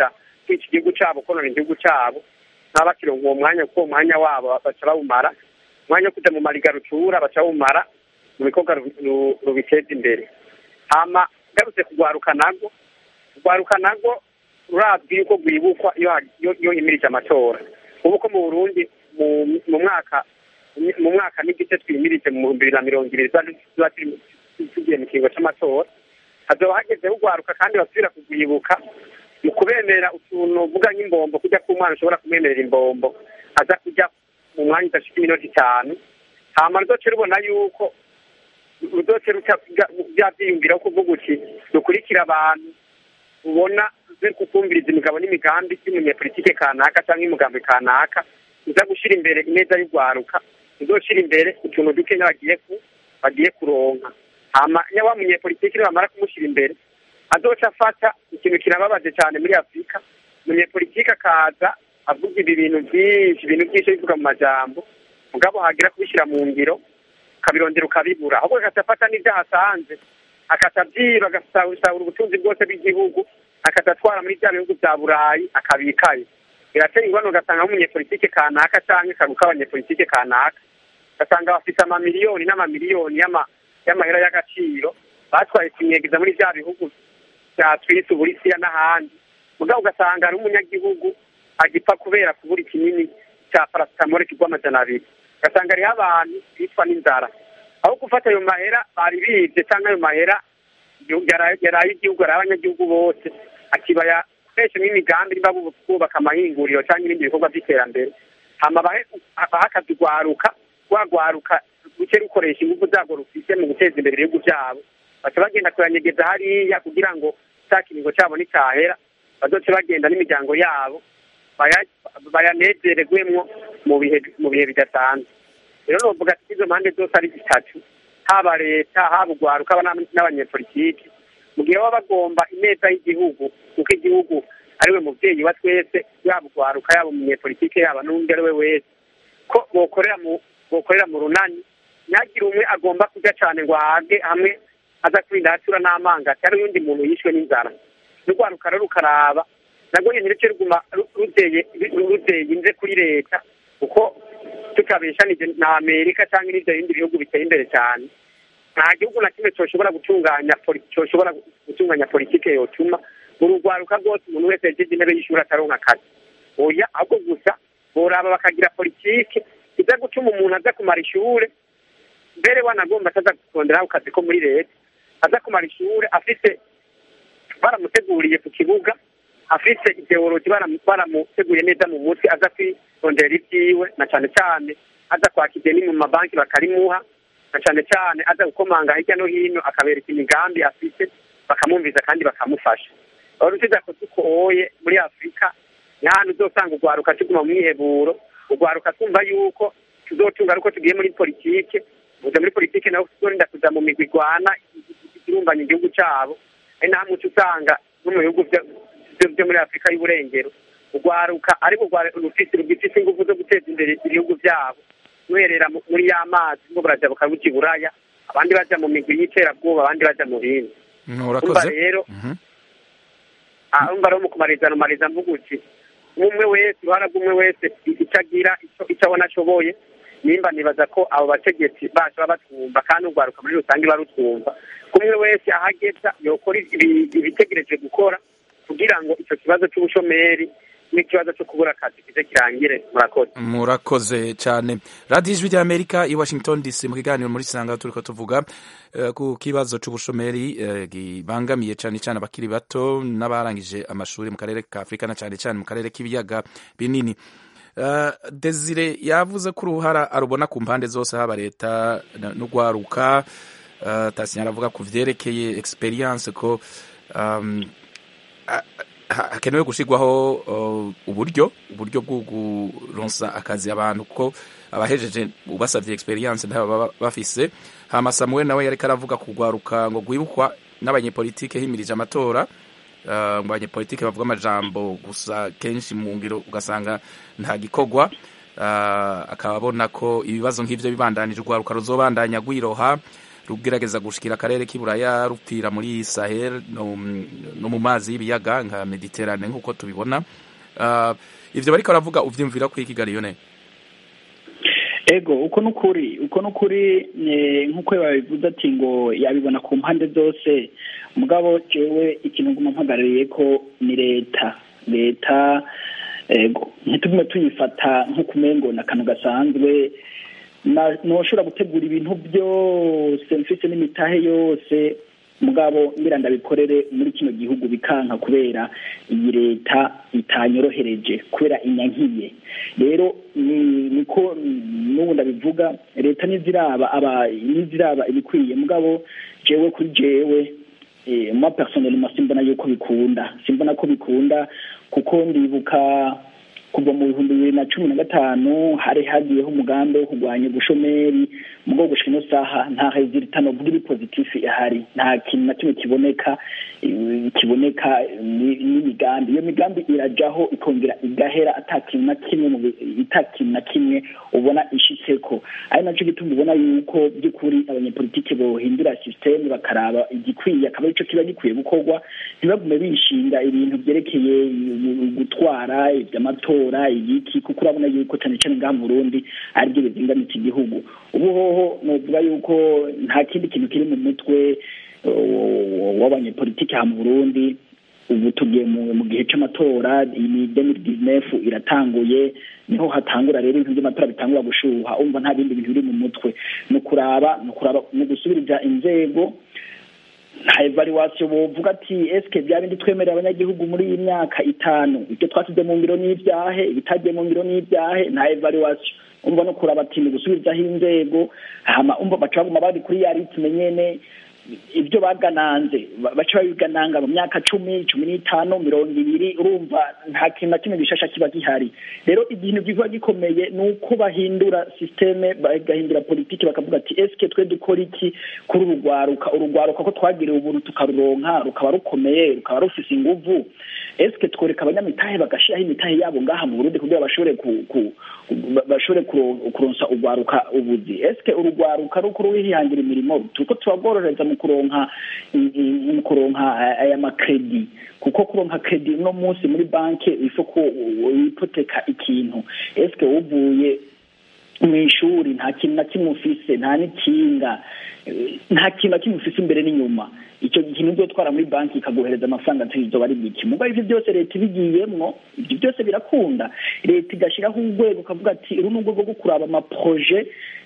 N: kwica igihugu cyabo konona igihugu cyabo ntaba bakironka uwo mwanya kuko uwo mwanya wabo baca bawumara umwanya wo kujya mu marigarutura baca bawumara mu bikorwa rubiteza imbere hama ngarutse kugwaruka nago kugwaruka nago rurazwi yuko rwibukwa iyo himirije amatora ubu ko mu burundi mu mwaka mu mwaka n'igice twimirije mu bihumbi bibiri na mirongo ibiri tuba tugiye mu kiringo cy'amatora hazoba hagezeho ugwaruka kandi basubira kugwibuka mu kubemerera utuntu uvuga nk'imbombo kujya ku mwana ushobora kumwemerera imbombo aza kujya mu mwanya udashika iminota itanu hama ruzoce rubona yuko ruzoce ruca bya byiyumviraho kuvuga uti dukurikira abantu ubona uzi kukumviriza imigabo n'imigambi y'umunyepolitike kanaka cyangwa y'umugambi kanaka uza gushyira imbere ineza y'urwaruka uzoshyira imbere utuntu dukenya bagiye ku bagiye kuronka hama iyo wa munyepolitike bamara kumushyira imbere azoca afata ikintu kirababaje cyane muri afurika umunyepolitike akaza avuga ibi bintu byinshi ibintu byinshi bivuga mu majambo mugabo hagira kubishyira mu ngiro ukabirondera ukabibura ahubwo agaca afata n'ibyo ahasanze akaca abyiba agasahura ubutunzi bwose bw'igihugu akaca atwara muri bya bihugu bya burayi akabikayo biratera ingorane ugasanga nk'umunyepolitike kanaka cyangwa akaruka abanyepolitike kanaka ugasanga bafite amamiliyoni n'amamiliyoni y'amahera y'agaciro batwaye kunyegeza muri bya bihugu bya twisi uburisiya n'ahandi mugabo ugasanga ari umunyagihugu agipfa kubera kubura ikinini cya parasitamole kigwa amajana abiri ugasanga hariho abantu bicwa n'inzara aho gufata ayo mahera bari bibye cyangwa ayo mahera yaraye igihugu yaraye abanyagihugu bose akibaya akoresha nk'imigambi niba bubaka amahinguriro cyangwa ibindi bikorwa by'iterambere hama bahe akazi rwaruka rwagwaruka ruke rukoresha ingufu zarwo rufite mu guteza imbere ibihugu byabo baca bagenda kuranyegeza hariya kugira ngo cya kiringo cyabo nticyahera bazoce bagenda n'imiryango yabo bayanezererwemwo mu bihe mu bihe bidasanzwe rero novuga ati izo mpande zose ari zitatu haba leta haba urwaruka haba n'abanyepolitiki mu gihe baba bagomba ineza y'igihugu kuko igihugu ariwe mubyeyi wa twese yaba urwaruka yaba umunyepolitike yaba n'undi ari we wese ko bokorera mu bokorera mu runani ntihagire umwe agomba kurya cyane ngo ahage hamwe aza kwirinda hatura n'amanga cyangwa uyundi muntu yishwe n'inzara n'urwaruka rero rukaraba nabwo nyine ruce ruguma ruteye ruteye inze kuri leta kuko tutabeshanije na amerika cyangwa n'ibyo bindi bihugu biteye imbere cyane nta gihugu na kimwe cyoshobora gutunganya cyoshobora gutunganya politike yotuma mu rugwaruka rwose umuntu wese yagize intebe y'ishuri ataronka akazi oya ahubwo gusa boraba bakagira politike iza gutuma umuntu aza kumara ishure mbere wanagomba ataza kuronderaho akazi ko muri leta aza kumara ishure afite baramuteguriye ku kibuga afite ideologi baramuteguye neza mu mutwe aza kwirondera ibyiwe na cyane cyane aza kwaka ideni mu mabanki bakarimuha na cyane cyane aza gukomanga hirya no hino akabereka imigambi afite bakamwumviza kandi bakamufasha aho rusiza ko dukoye muri afurika ni hano uzosanga urwaruka tuguma mu mwiheburo urwaruka twumva yuko tuzotunga ariko tugiye muri politike uza muri politike nawe tuzorinda kuza mu migwi igwana irumbanya igihugu cyabo ari naho muco usanga no mu bihugu byo muri afurika y'uburengero urwaruka ariko rufite rugifite ingufu zo guteza imbere ibihugu byabo ruherera muri ya mazi ngo buraja bukabuja iburaya abandi baja mu migwi y'iterabwoba abandi baja mu bindi umva rero umva rero mu kumariza numariza mvuga uti umwe wese uruhara rw'umwe wese icyo agira icyo abona ashoboye nimba nibaza ko abo bategetsi bacu baba batwumva kandi urwaruka muri rusange barutwumva umwe wese ahageza yokora ibitegereje gukora kugira ngo icyo kibazo cy'ubushomeri n'ikibazo cyo kubura akazi kize kirangire murakoze
A: murakoze cyane radiyo ijwi ry'amerika i washington dc mu kiganiro muri sanga turi ko tuvuga ku kibazo cy'ubushomeri gibangamiye cyane cyane abakiri bato n'abarangije amashuri mu karere ka afurika na cyane cyane mu karere k'ibiyaga binini desire yavuze ko uruhara arubona ku mpande zose haba leta n'urwaruka tasinya aravuga ku byerekeye experience ko hakenewe gushyirwaho uburyo uburyo bwo kuronsa akazi abantu ko abahejeje ubasabye experience ntaba bafise hama Samuel nawe yariko aravuga kugwaruka ngo gwibukwa n'abanyepolitike himirije amatora ngo abanyepolitike bavuga amajambo gusa kenshi mu ngiro ugasanga nta gikorwa akaba abona ko ibibazo nk'ivyo bibandanije urwaruka ruzobandanya gwiroha rugerageza gushikira akarere k'iburaya rupfira muri sahel no, no mu mazi y'ibiyaga nka mediterane nk'uko tubibona uh, ivyo bariko baravuga uvyumvira ko ikigali yone
F: ego uko n'ukuri uko n'ukuri nk'uko babivuze ati ngo yabibona ku mpande zose mugabo jewe ikintu nguma mpagarariye ko ni leta leta ego ntitugume tuyifata nk'ukumengo na kantu gasanzwe noshobora gutegura ibintu byose mfise n'imitahe yose mugabo ngira ndabikorere muri kino gihugu bikanka kubera iyi leta itanyorohereje kubera inyankiye rero niko n'ubu ndabivuga leta niziraba aba niziraba ibikwiye mugabo jewe kuri jewe ma personnellement simbona yuko bikunda simbona ko bikunda kuko ndibuka kuva mu bihumbi bibiri na cumi na gatanu hari hagiyeho umugambi wo kurwanya ubushomeri mu bwo gushika ino saha nta resultat novuga iri positif ihari nta kintu na kimwe kiboneka kiboneka n'imigambi iyo migambi irajaho ikongera igahera ata kintu na kimwe ita kintu na kimwe ubona ishitseko ari naco gituma ubona yuko by'ukuri abanyepolitike bohindura systeme bakaraba igikwiye akaba arico kiba gikwiye gukorwa ntibagume bishinga ibintu vyerekeye gutwara ivy'amatora igiki kuko urabona yuko cane cane ngaha mu Burundi aribyo bizingamitse igihugu ubu hoho novuga yuko nta kindi kintu kiri mu mutwe w'abanyepolitike aha mu Burundi ubu tugiye mu gihe c'amatora iyi demiri dizinefu iratanguye niho hatangura rero ibintu by'amatora bitangura gushuha umva nta bindi bintu biri mu mutwe ni ukuraba ni ukuraba ni ugusubiriza inzego nta evaluation bovuga ati eske bya bindi twemerera abanyagihugu muri iyi myaka itanu ibyo twasize mu ngiro n'ibyahe ibitagiye mu ngiro n'ibyahe nta evaluation umva no kuraba ati ni gusubirizaho inzego hama umva baca baguma bari kuri ya ritme nyene ibyo bagananze baca babigananga mu myaka cumi cumi n'itanu mirongo ibiri urumva nta kintu na kimwe gishasha kiba gihari rero ikintu kiba gikomeye ni uko bahindura systeme bagahindura politiki bakavuga ati eske twe dukora iki kuri urugwaruka urugwaruka ko twagiriwe ubuntu tukaruronka rukaba rukomeye rukaba rufise inguvu eske tworeka abanyamitahe bagashiraho imitahe yabo ngaha mu Burundi kugira bashobore ku, ku bashobore kuronsa urwaruka ubuzi eske urugwaruka ruko ruhihangira imirimo turiko turagororeza mu kuronka mu kuronka aya makredi kuko kuronka kredi uno munsi muri banki ifo ko wipoteka ikintu eske uvuye mu ishuri nta kintu na kimwe ufise nta n'ikinga nta kintu na kimwe ufise imbere n'inyuma icyo kintu uzotwara muri banki ikaguhereza amafaranga ntizoba ari biki mugabo ivyo byose leta ibigiyemwo ivyo byose birakunda leta igashiraho urwego ukavuga ati uru ni urwego rwo kuraba amaproje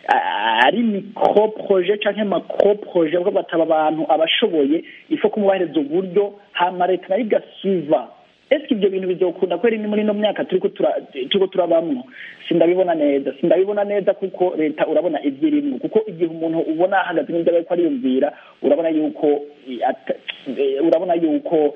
F: ari micro proje canke macro proje bwo bataba abantu abashoboye ifo kumubahereza uburyo hama leta nayo igasiva eske ibyo bintu bizokunda kweri ni muri ino myaka turiko turiko turabamwo sindabibona neza sindabibona neza kuko leta urabona ivyirimwo kuko igihe umuntu ubona ahagaze n'ibyo ariko ariyumvira urabona yuko urabona yuko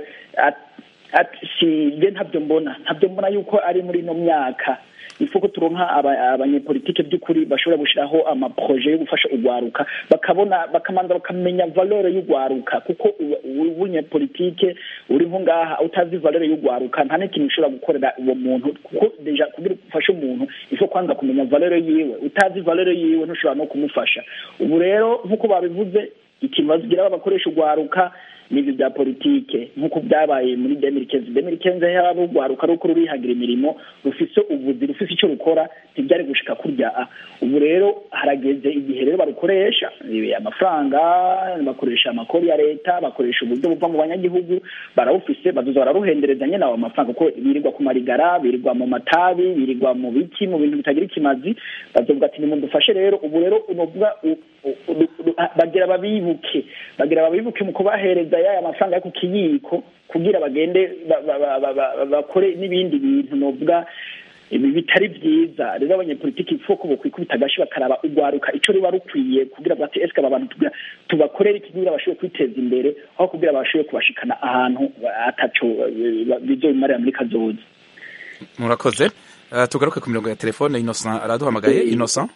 F: si je ntabyo mbona ntabyo mbona yuko ari muri ino myaka ifuko turonka abanyepolitike by'ukuri bashobora gushiraho amaproje yo gufasha urwaruka bakabona bakamanza bakamenya valeur y'urwaruka kuko ubunyepolitike uri nko ngaha utazi valeur y'urwaruka nta n'ikintu ushobora gukorera uwo muntu kuko deja kugira ufashe umuntu ifo kwanza kumenya valeur yiwe utazi valeur yiwe ntushobora no kumufasha ubu rero nk'uko babivuze ikintu bazigira bakoresha urwaruka n'ibyo bya politike nk'uko byabaye muri demirikenzi demirikenzi haba urwaruka ruko rurihagira imirimo rufise ubuzi rufise icyo rukora ntibyari gushika kurya ubu rero harageze igihe rero barukoresha amafaranga bakoresha amakori ya leta bakoresha uburyo buva mu banyagihugu barawufise bazoza bararuhendereza nyene ayo mafaranga kuko birirwa ku marigara birirwa mu matabi birirwa mu biki mu bintu bitagira ikimazi bazovuga ati nimudufashe rero ubu rero unovuga bagira babibuke bagira babibuke mu kubahereza yaya mafaranga yo ku kiyiko kugira bagende bakore n'ibindi bintu novuga ibi bitari byiza rero abanyepolitiki ifoko bokwikubita agashi bakaraba urwaruka ico ruba rukwiye kugira bati eske aba bantu tubakorera iki kugira bashobore kwiteza imbere aho kugira bashobore kubashikana ahantu ataco bizobimarira muri kazoza
A: murakoze uh, tugaruke ku mirongo ya telefone innocent araduhamagaye innocent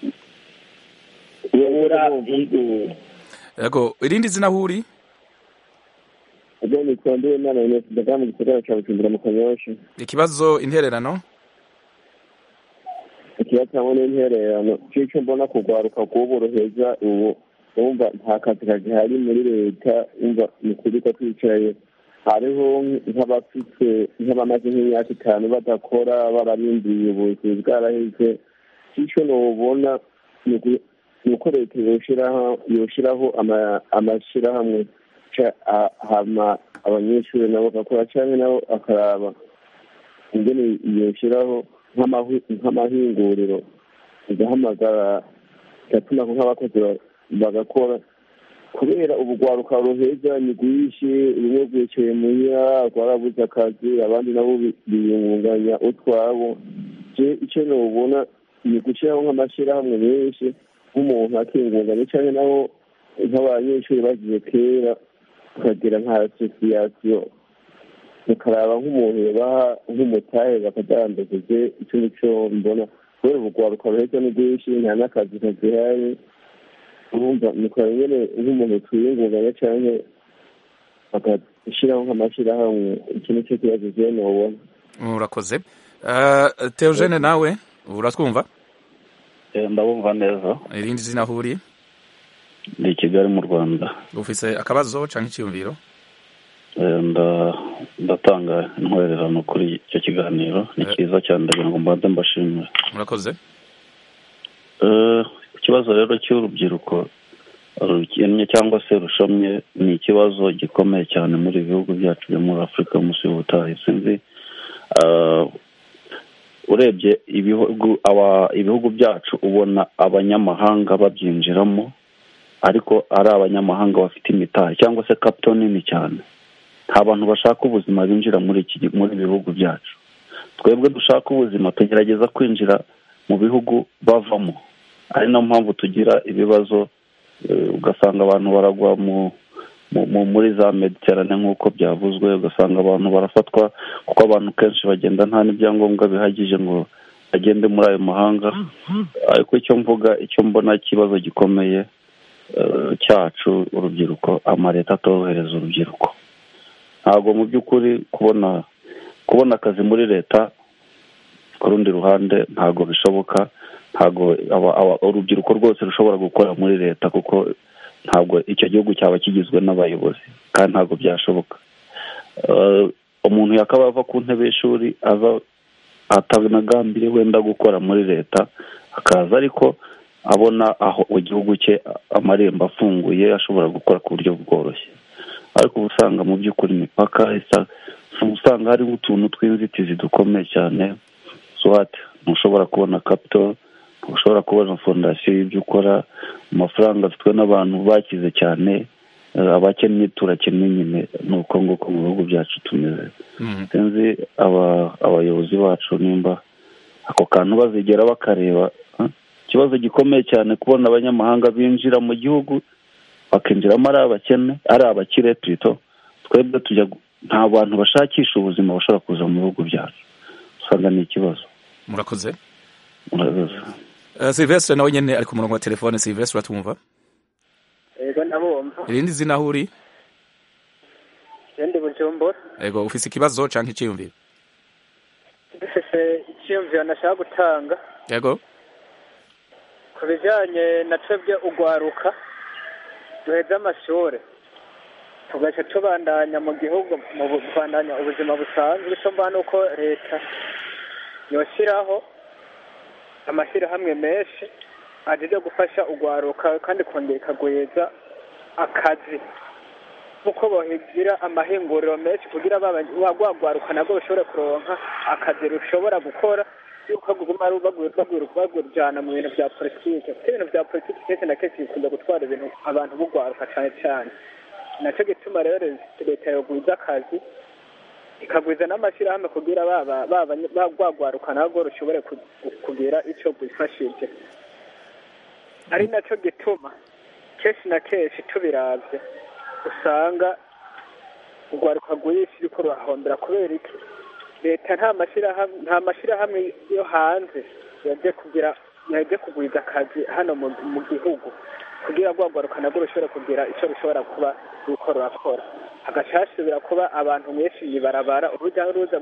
A: yego irindi zina huri
D: ubwo nitwa Nduwimana Ines ndaga mu gisagara ca Bujumbura mu Kanyosha
A: ikibazo intererano
D: ikibazo hamwe n'intererano c'ico mbona kugwaruka rw'ubu ruheza ubu wumva nta kazi kagihari muri leta wumva ni ukuri ko twicaye hariho nk'abafite nk'abamaze nk'imyaka itanu badakora bararindiriye ubuvuzi bwaraheze icyo nubona ni uku- ni uko leta yoshiraho yoshiraho ama- amashyirahamwe ca- a- hama abanyeshuri nabo bagakora cyangwa nabo akaraba ingene yoshiraho nk'amahi- nk'amahinguriro igahamagara igatuma nk'abakozi ba- bagakora kubera ubugwaruka ruheza ni rwinshi rumwe rwicaye muhira rwarabuze akazi abandi nabo bi- biyungunganya utwabo je icyo nobona ni gushyiraho nk'amashyirahamwe menshi nk'umuntu akingunganya cyangwa nabo nk'abanyeshuri bagiye kera tukagira nka asosiyasiyo tukaraba nk'umuntu yabaha nk'umutahe bakadandaguje icyo nicyo mbona kubera ubugwaruka ruheza ni rwinshi nta n'akazi kazihari urumva nikora nyene nk'umuntu twiyungunganya canke bagashyiraho nk'amashyirahamwe iki nicyo kibazo je nobona
A: urakoze Eh, Theogene nawe uratwumva
O: ndabumva neza
A: irindi zina aho uri
O: ndi i kigali mu rwanda
A: ufise akabazo canke icyiyumviro
O: Eh, nda- ndatanga intwererano kuri icyo kiganiro ni cyiza cyane ndagira ngo mbanze mbashimire
A: murakoze
O: Eh, ikibazo rero cy'urubyiruko rukennye cyangwa se rushomye ni ikibazo gikomeye cyane muri ibi bihugu byacu byo muri afurika munsi y'ubutayu sinzi eh, urebye ibihugu aba- ibihugu byacu ubona abanyamahanga babyinjiramo ariko ari abanyamahanga bafite imitahe cyangwa se kapito nini cyane nta bantu bashaka ubuzima binjira muri iki gi- muri ibi bihugu byacu twebwe dushaka ubuzima tugerageza kwinjira mu bihugu bavamo ari nayo mpamvu tugira ibibazo eh, ugasanga abantu baragwa mu mu- mu- muri za mediterane nk'uko byavuzwe ugasanga abantu barafatwa kuko abantu kenshi bagenda nta n'ibyangombwa bihagije ngo bagende muri ayo mahanga ariko icyo mvuga icyo mbona ikibazo gikomeye eh, cyacu urubyiruko amaleta atorohereza urubyiruko ntabwo mu by'ukuri kubona kubona akazi muri leta ku rundi ruhande ntabwo bishoboka ntabwo aba- aba- urubyiruko rwose rushobora gukora muri leta kuko ntabwo icyo gihugu cyaba kigizwe n'abayobozi kandi ntabwo byashoboka Eh, umuntu yakaba ava ku ntebe y'ishuri aza atanagambiriye wenda gukora muri leta akaza ariko abona aho igihugu cye amarembo afunguye ashobora gukora ku buryo bworoshye ariko uba usanga mu by'ukuri imipaka isa usanga hariho utuntu tw'inzitizi dukomeye cyane swati ntushobora kubona kapito ntushobora kubona fondasiyo y'ibyo ukora amafaranga afitwe n'abantu bakize cyane eh, abakennye turakennye nyine ni uko nguko mu bihugu byacu tumeze sinzi aba- abayobozi bacu nimba ako kantu bazigera bakareba ah, ikibazo gikomeye cyane kubona abanyamahanga binjira mu gihugu bakinjiramo ari abakene ari abakire turito twebwe tujya gu- nta bantu bashakisha ubuzima bashobora kuza mu bihugu byacu usanga ni ikibazo
A: murakoze
O: murakoze
A: Eh, Sylvestre nawe nyene ari ku murongo wa telefone Sylvestre uratwumva
P: yego ndabumva
A: irindi zina aho uri
P: ndi bujumbura
A: ego ufise ikibazo canke icyiyumviro
P: dufise icyiyumviro nashaka gutanga
A: ego
P: ku bijyanye na twebwe ugwaruka duheze amashuri tugaca tubandanya mu gihugu mu bu- kubandanya ubuzima busanzwe icyo mbona ni uko leta yoshyiraho amashyirahamwe menshi agiye gufasha ugwaruka kandi kongera ikagwiza akazi nk'uko bahigira amahinguriro menshi kugira bagwaruka nabwo bashobore kuronka akazi rushobora gukora yuko guma bagurujana mu bintu bya politike kuko ibintu bya politike kenshi na kenshi bikunda gutwara ibintu abantu bugwaruka cyane cyane nacyo gituma rero leta yogwiza akazi ikagwiza n'amashyirahamwe kugira bagwaruka nabwo rushobore kugira icyo bwifashije ari nacyo gituma kenshi na kenshi tubirabye usanga urwaruka rwinshi ruriko rurahombera kubera iki leta nta mashyirahamwe nta mashyirahamwe yo hanze yaje kugira yaje kugwiza akazi hano mu gihugu kugira ngo urwaruka nabwo rushobore kugira icyo rushobora kuba ruko rurakora hagaca hasubira kuba abantu benshi ibarabara urujya n'uruza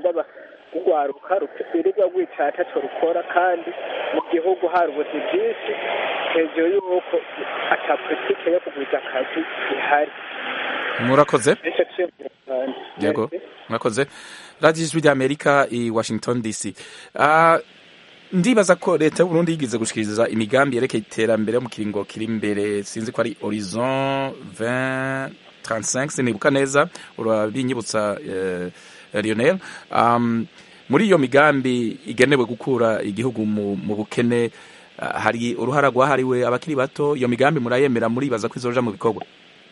P: rw'urwaruka rwirirwa rwicaye ataco rukora kandi mu gihugu hari ubuzi bwinshi hejuru y'uko ata politike yo kugwiza akazi ihari
A: murakoze
P: nicyo cyiyumviro cyane
A: yego murakoze radiyo ijwi ry'amerika i washington dc Ah, ndibaza ko leta y'uburundi yigeze gushikiriza imigambi yerekeye iterambere mu kiringo kiri imbere sinzi ko ari horizon 2035 sinibuka neza urabinyibutsa eh, lionel um, muri iyo migambi igenewe gukura igihugu mu, mu bukene ah, hari uruhara rwahariwe abakiri bato iyo migambi murayemera muribaza ko izoja mu bikorwa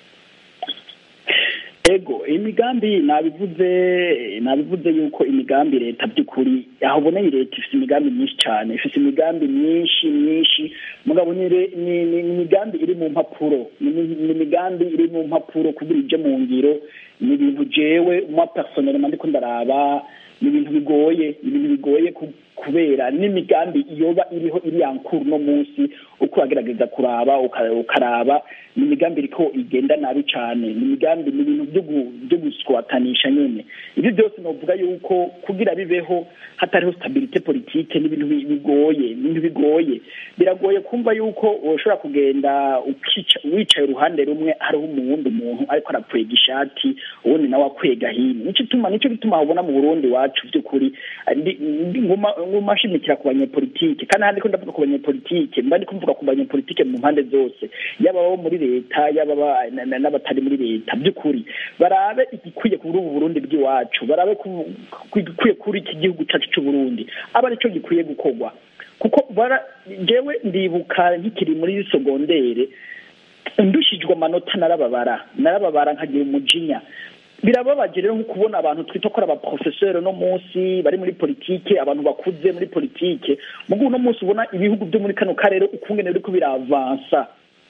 F: ego imigambi nabivuze nabivuze yuko imigambi leta by'ukuri aho uboneye leta ifite imigambi myinshi cyane ifite imigambi myinshi myinshi mugabo ni re- ni ni- ni imigambi iri mu mpapuro ni ni- ni imigambi iri mu mpapuro kugira ije mu ngiro ni ibintu jewe moi personnellement ndiko ndaraba ni ibintu bigoye ni ibintu bigoye ku- kubera n'imigambi yoba iriho iri yankuru no munsi uko uragerageza kuraba uka- ukaraba ni imigambi iriko igenda nabi cyane ni imigambi ni ibintu byo gu- byo guswatanisha nyene ibyo byose novuga yuko kugira bibeho hatariho stabilite politike ni ibintu bi- bigoye ni ibintu bigoye biragoye kumva yuko ushobora kugenda ukica wicaye uruhande rumwe hariho umuwundi umuntu ariko arakwega ishati uwundi nawe akwega hino nico ituma nico gituma ubona mu Burundi wacu by'ukuri ndi- ndi- nguma nguma nshimikira ku banyepolitike kandi handi ko ndavuga ku banyepolitike mba ndiko mvuga ku banyepolitike mu mpande zose yaba abo muri leta yaba aba- na- na- n'abatari muri leta by'ukuri barabe igikwiye kuri ubu Burundi bw'iwacu barabe ku- ku- igikwiye kuri iki gihugu cyacu cy'u Burundi aba arico gikwiye gukorwa kuko bara jewe ndibuka nkikiri muri sogondere ndushijwe amanota narababara narababara nkagira umujinya birababaje rero nko kubona abantu twita ko ari abaprofeseri no munsi bari muri politike abantu bakuze muri politike mugu uno munsi ubona ibihugu byo muri kano karere ukungene biriko biravansa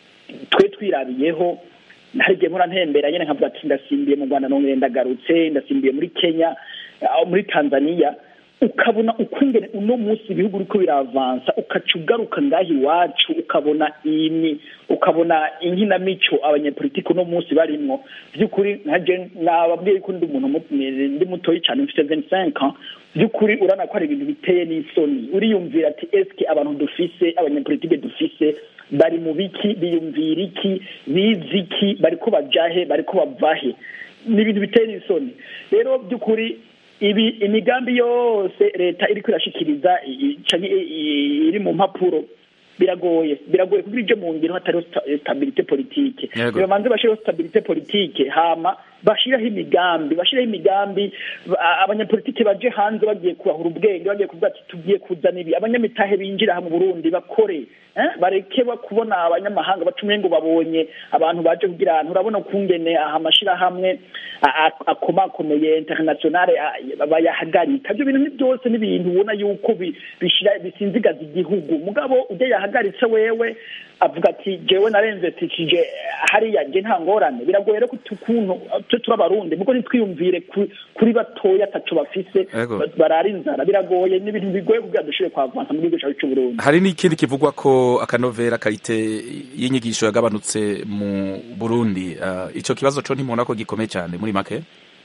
F: twe twirabiyeho hari igihe mpora ntembera nyene nkavuga ati ndasimbiye mu rwanda nongere ndagarutse ndasimbiye muri kenya aho muri tanzania ukabona ukungene uno munsi ibihugu biriko biravansa ukaca ugaruka ngaha iwacu ukabona ini ukabona inkinamico abanyepolitike uno munsi barimwo by'ukuri nkaje nababwiye ko ndi umuntu mu- ndi mutoyi cyane mfite 25 ans by'ukuri urana ko hari ibintu biteye n'isoni uriyumvira ati eske abantu dufise abanyepolitike dufise bari mu biki biyumvira iki bizi iki bariko bajahe bariko bavahe ni ibintu biteye n'isoni rero by'ukuri ibi imigambi yose leta iriko irashikiriza i- i- canke i- i- iri mu mpapuro biragoye biragoye kugira ije mu ngiro hatariho sta- stabilite politike
A: Yego.
F: nibamanze bashireho stabilite politike hama bashiraho imigambi bashiraho imigambi ba- abanyapolitike baje hanze bagiye kurahura ubwenge bagiye kuvuga ati tugiye kuzana ibi abanyamitahe binjira aha mu burundi bakore eh? bareke ba- kubona abanyamahanga baca umengo babonye abantu baje kugira ahantu urabona ukungene aha amashirahamwe a- a- akomakomeye internationale a- bayahagarika ibyo bintu ni byose ni ibintu ubona yuko bi- bishira bisinzigaza igihugu mugabo ujya yahagaritse wewe avuga ati jewe narenzetishije hariya je nta ngorane biragoye rero kuti ukuntu twe turi abarundi muko ntitwiyumvire ku- kuri batoya ataco bafise
A: Ego.
F: ba- barara inzara biragoye ni ibintu bigoye kugira dushobore kwavansa mu gihugu cacu c'uburundi
A: hari n'ikindi kivugwa ko akanovera karite y'inyigisho yagabanutse mu burundi Ah, ico kibazo co ntimubona ko gikomeye cyane muri make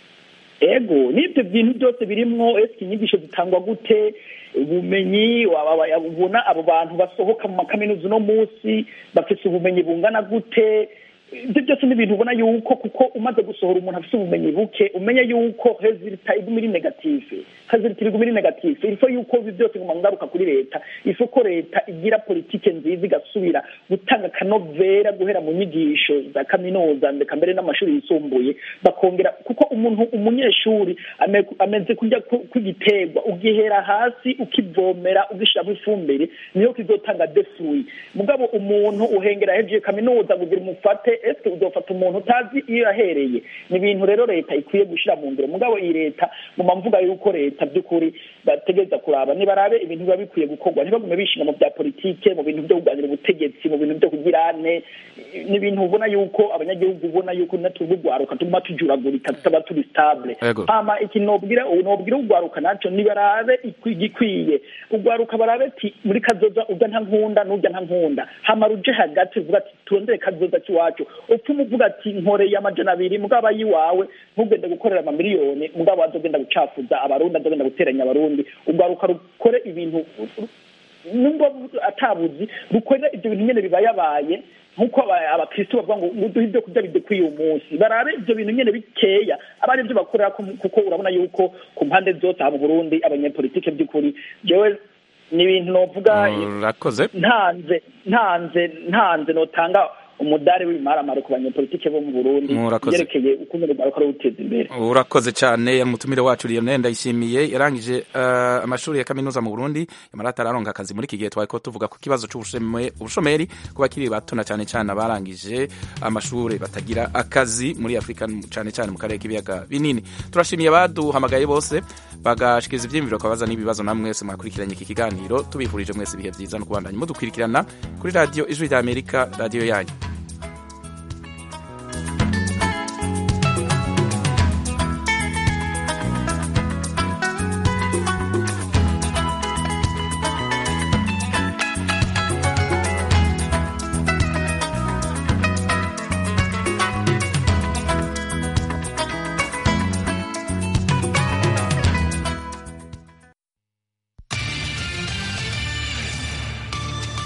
F: ego n'ibyo bintu byose birimwo ese inyigisho zitangwa gute ubumenyi wa- wa- wa- ubona abo bantu basohoka mu makaminuza uno munsi bafite ubumenyi bungana gute ibyo byose ni ibintu ubona yuko kuko umaze gusohora umuntu afite ubumenyi buke umenya yuko resulta iguma iri negative resulta iguma iri negative ifo yuko ibi byose nguma ngaruka kuri leta ifo ko leta igira politike nziza igasubira gutanga akanovera guhera mu nyigisho za kaminuza ndeka mbere n'amashuri yisumbuye bakongera kuko umuntu umunyeshuri ame- ameze kujya ku- kw'igiterwa ugihera hasi ukivomera ugishyiramo ifumbire niyo kizotanga defui mugabo umuntu uhengera hejuru kaminuza kugira umufate ese uzofata umuntu utazi iyo yahereye ni ibintu rero leta ikwiye gushyira mu ngiro mugabo iyi leta muma mvuga yuko leta by'ukuri bategereza kuraba nibarabe ibintu biba bikwiye gukorwa ntibagume bishinga mu bya politike mu bintu byo kuganira ubutegetsi mu bintu byo kugira ane ni ibintu ubona yuko abanyagihugu ubona yuko natwe urwaruka tuguma tujuragurika tutaba turi stable
A: Ego.
F: hama iki nobwira nobwira urwaruka naco nibarabe ikwi- igikwiye urwaruka barabe ati muri kazoza urya nta nkunda n'urya nta nkunda hama ruje hagati uvuga ati turondere kazoza k'iwacu upfuma uvuga ati nkoreye amajana abiri mugabo ayiwawe ntugende gukorera amamiliyoni mugabo azogenda gucafuza abarundi azogenda guteranya abarundi urwaruka rukore ibintu nubwo atabuzi bukorera ibyo bintu nyene bibayabaye nk'uko aba- abakristo bavuga ngo ngo duhe ibyo kurya bidukwiye uyu munsi barabe ibyo bintu nyene bikeya aba ari byo bakorera ko- kuko urabona yuko ku mpande zose aha mu burundi abanyepolitike by'ukuri jewe ni ibintu novuga
A: urakoze
F: ntanze ntanze ntanze notanga umudari w'imaramare ku banyepolitike bo mu burundi
A: Murakoze.
F: byerekeye uko nyene bariko barawuteza imbere
A: urakoze cyane umutumire wacu Lionel Ndayishimiye yarangije uh, amashuri ya kaminuza mu Burundi yamara atararonka akazi muri iki gihe twariko tuvuga ku kibazo c'ubushome- ubushomeri ku bakiri bato na cyane cyane abarangije amashuri batagira akazi muri Afrika cyane cyane mu karere k'ibiyaga binini turashimiye abaduhamagaye bose bagashikiriza ivyiyumviro kabaza n'ibibazo namwe mwese mwakurikiranye iki kiganiro tubifurije mwese ibihe vyiza no kubandanya mudukurikirana kuri radio ijwi rya Amerika radio yanyu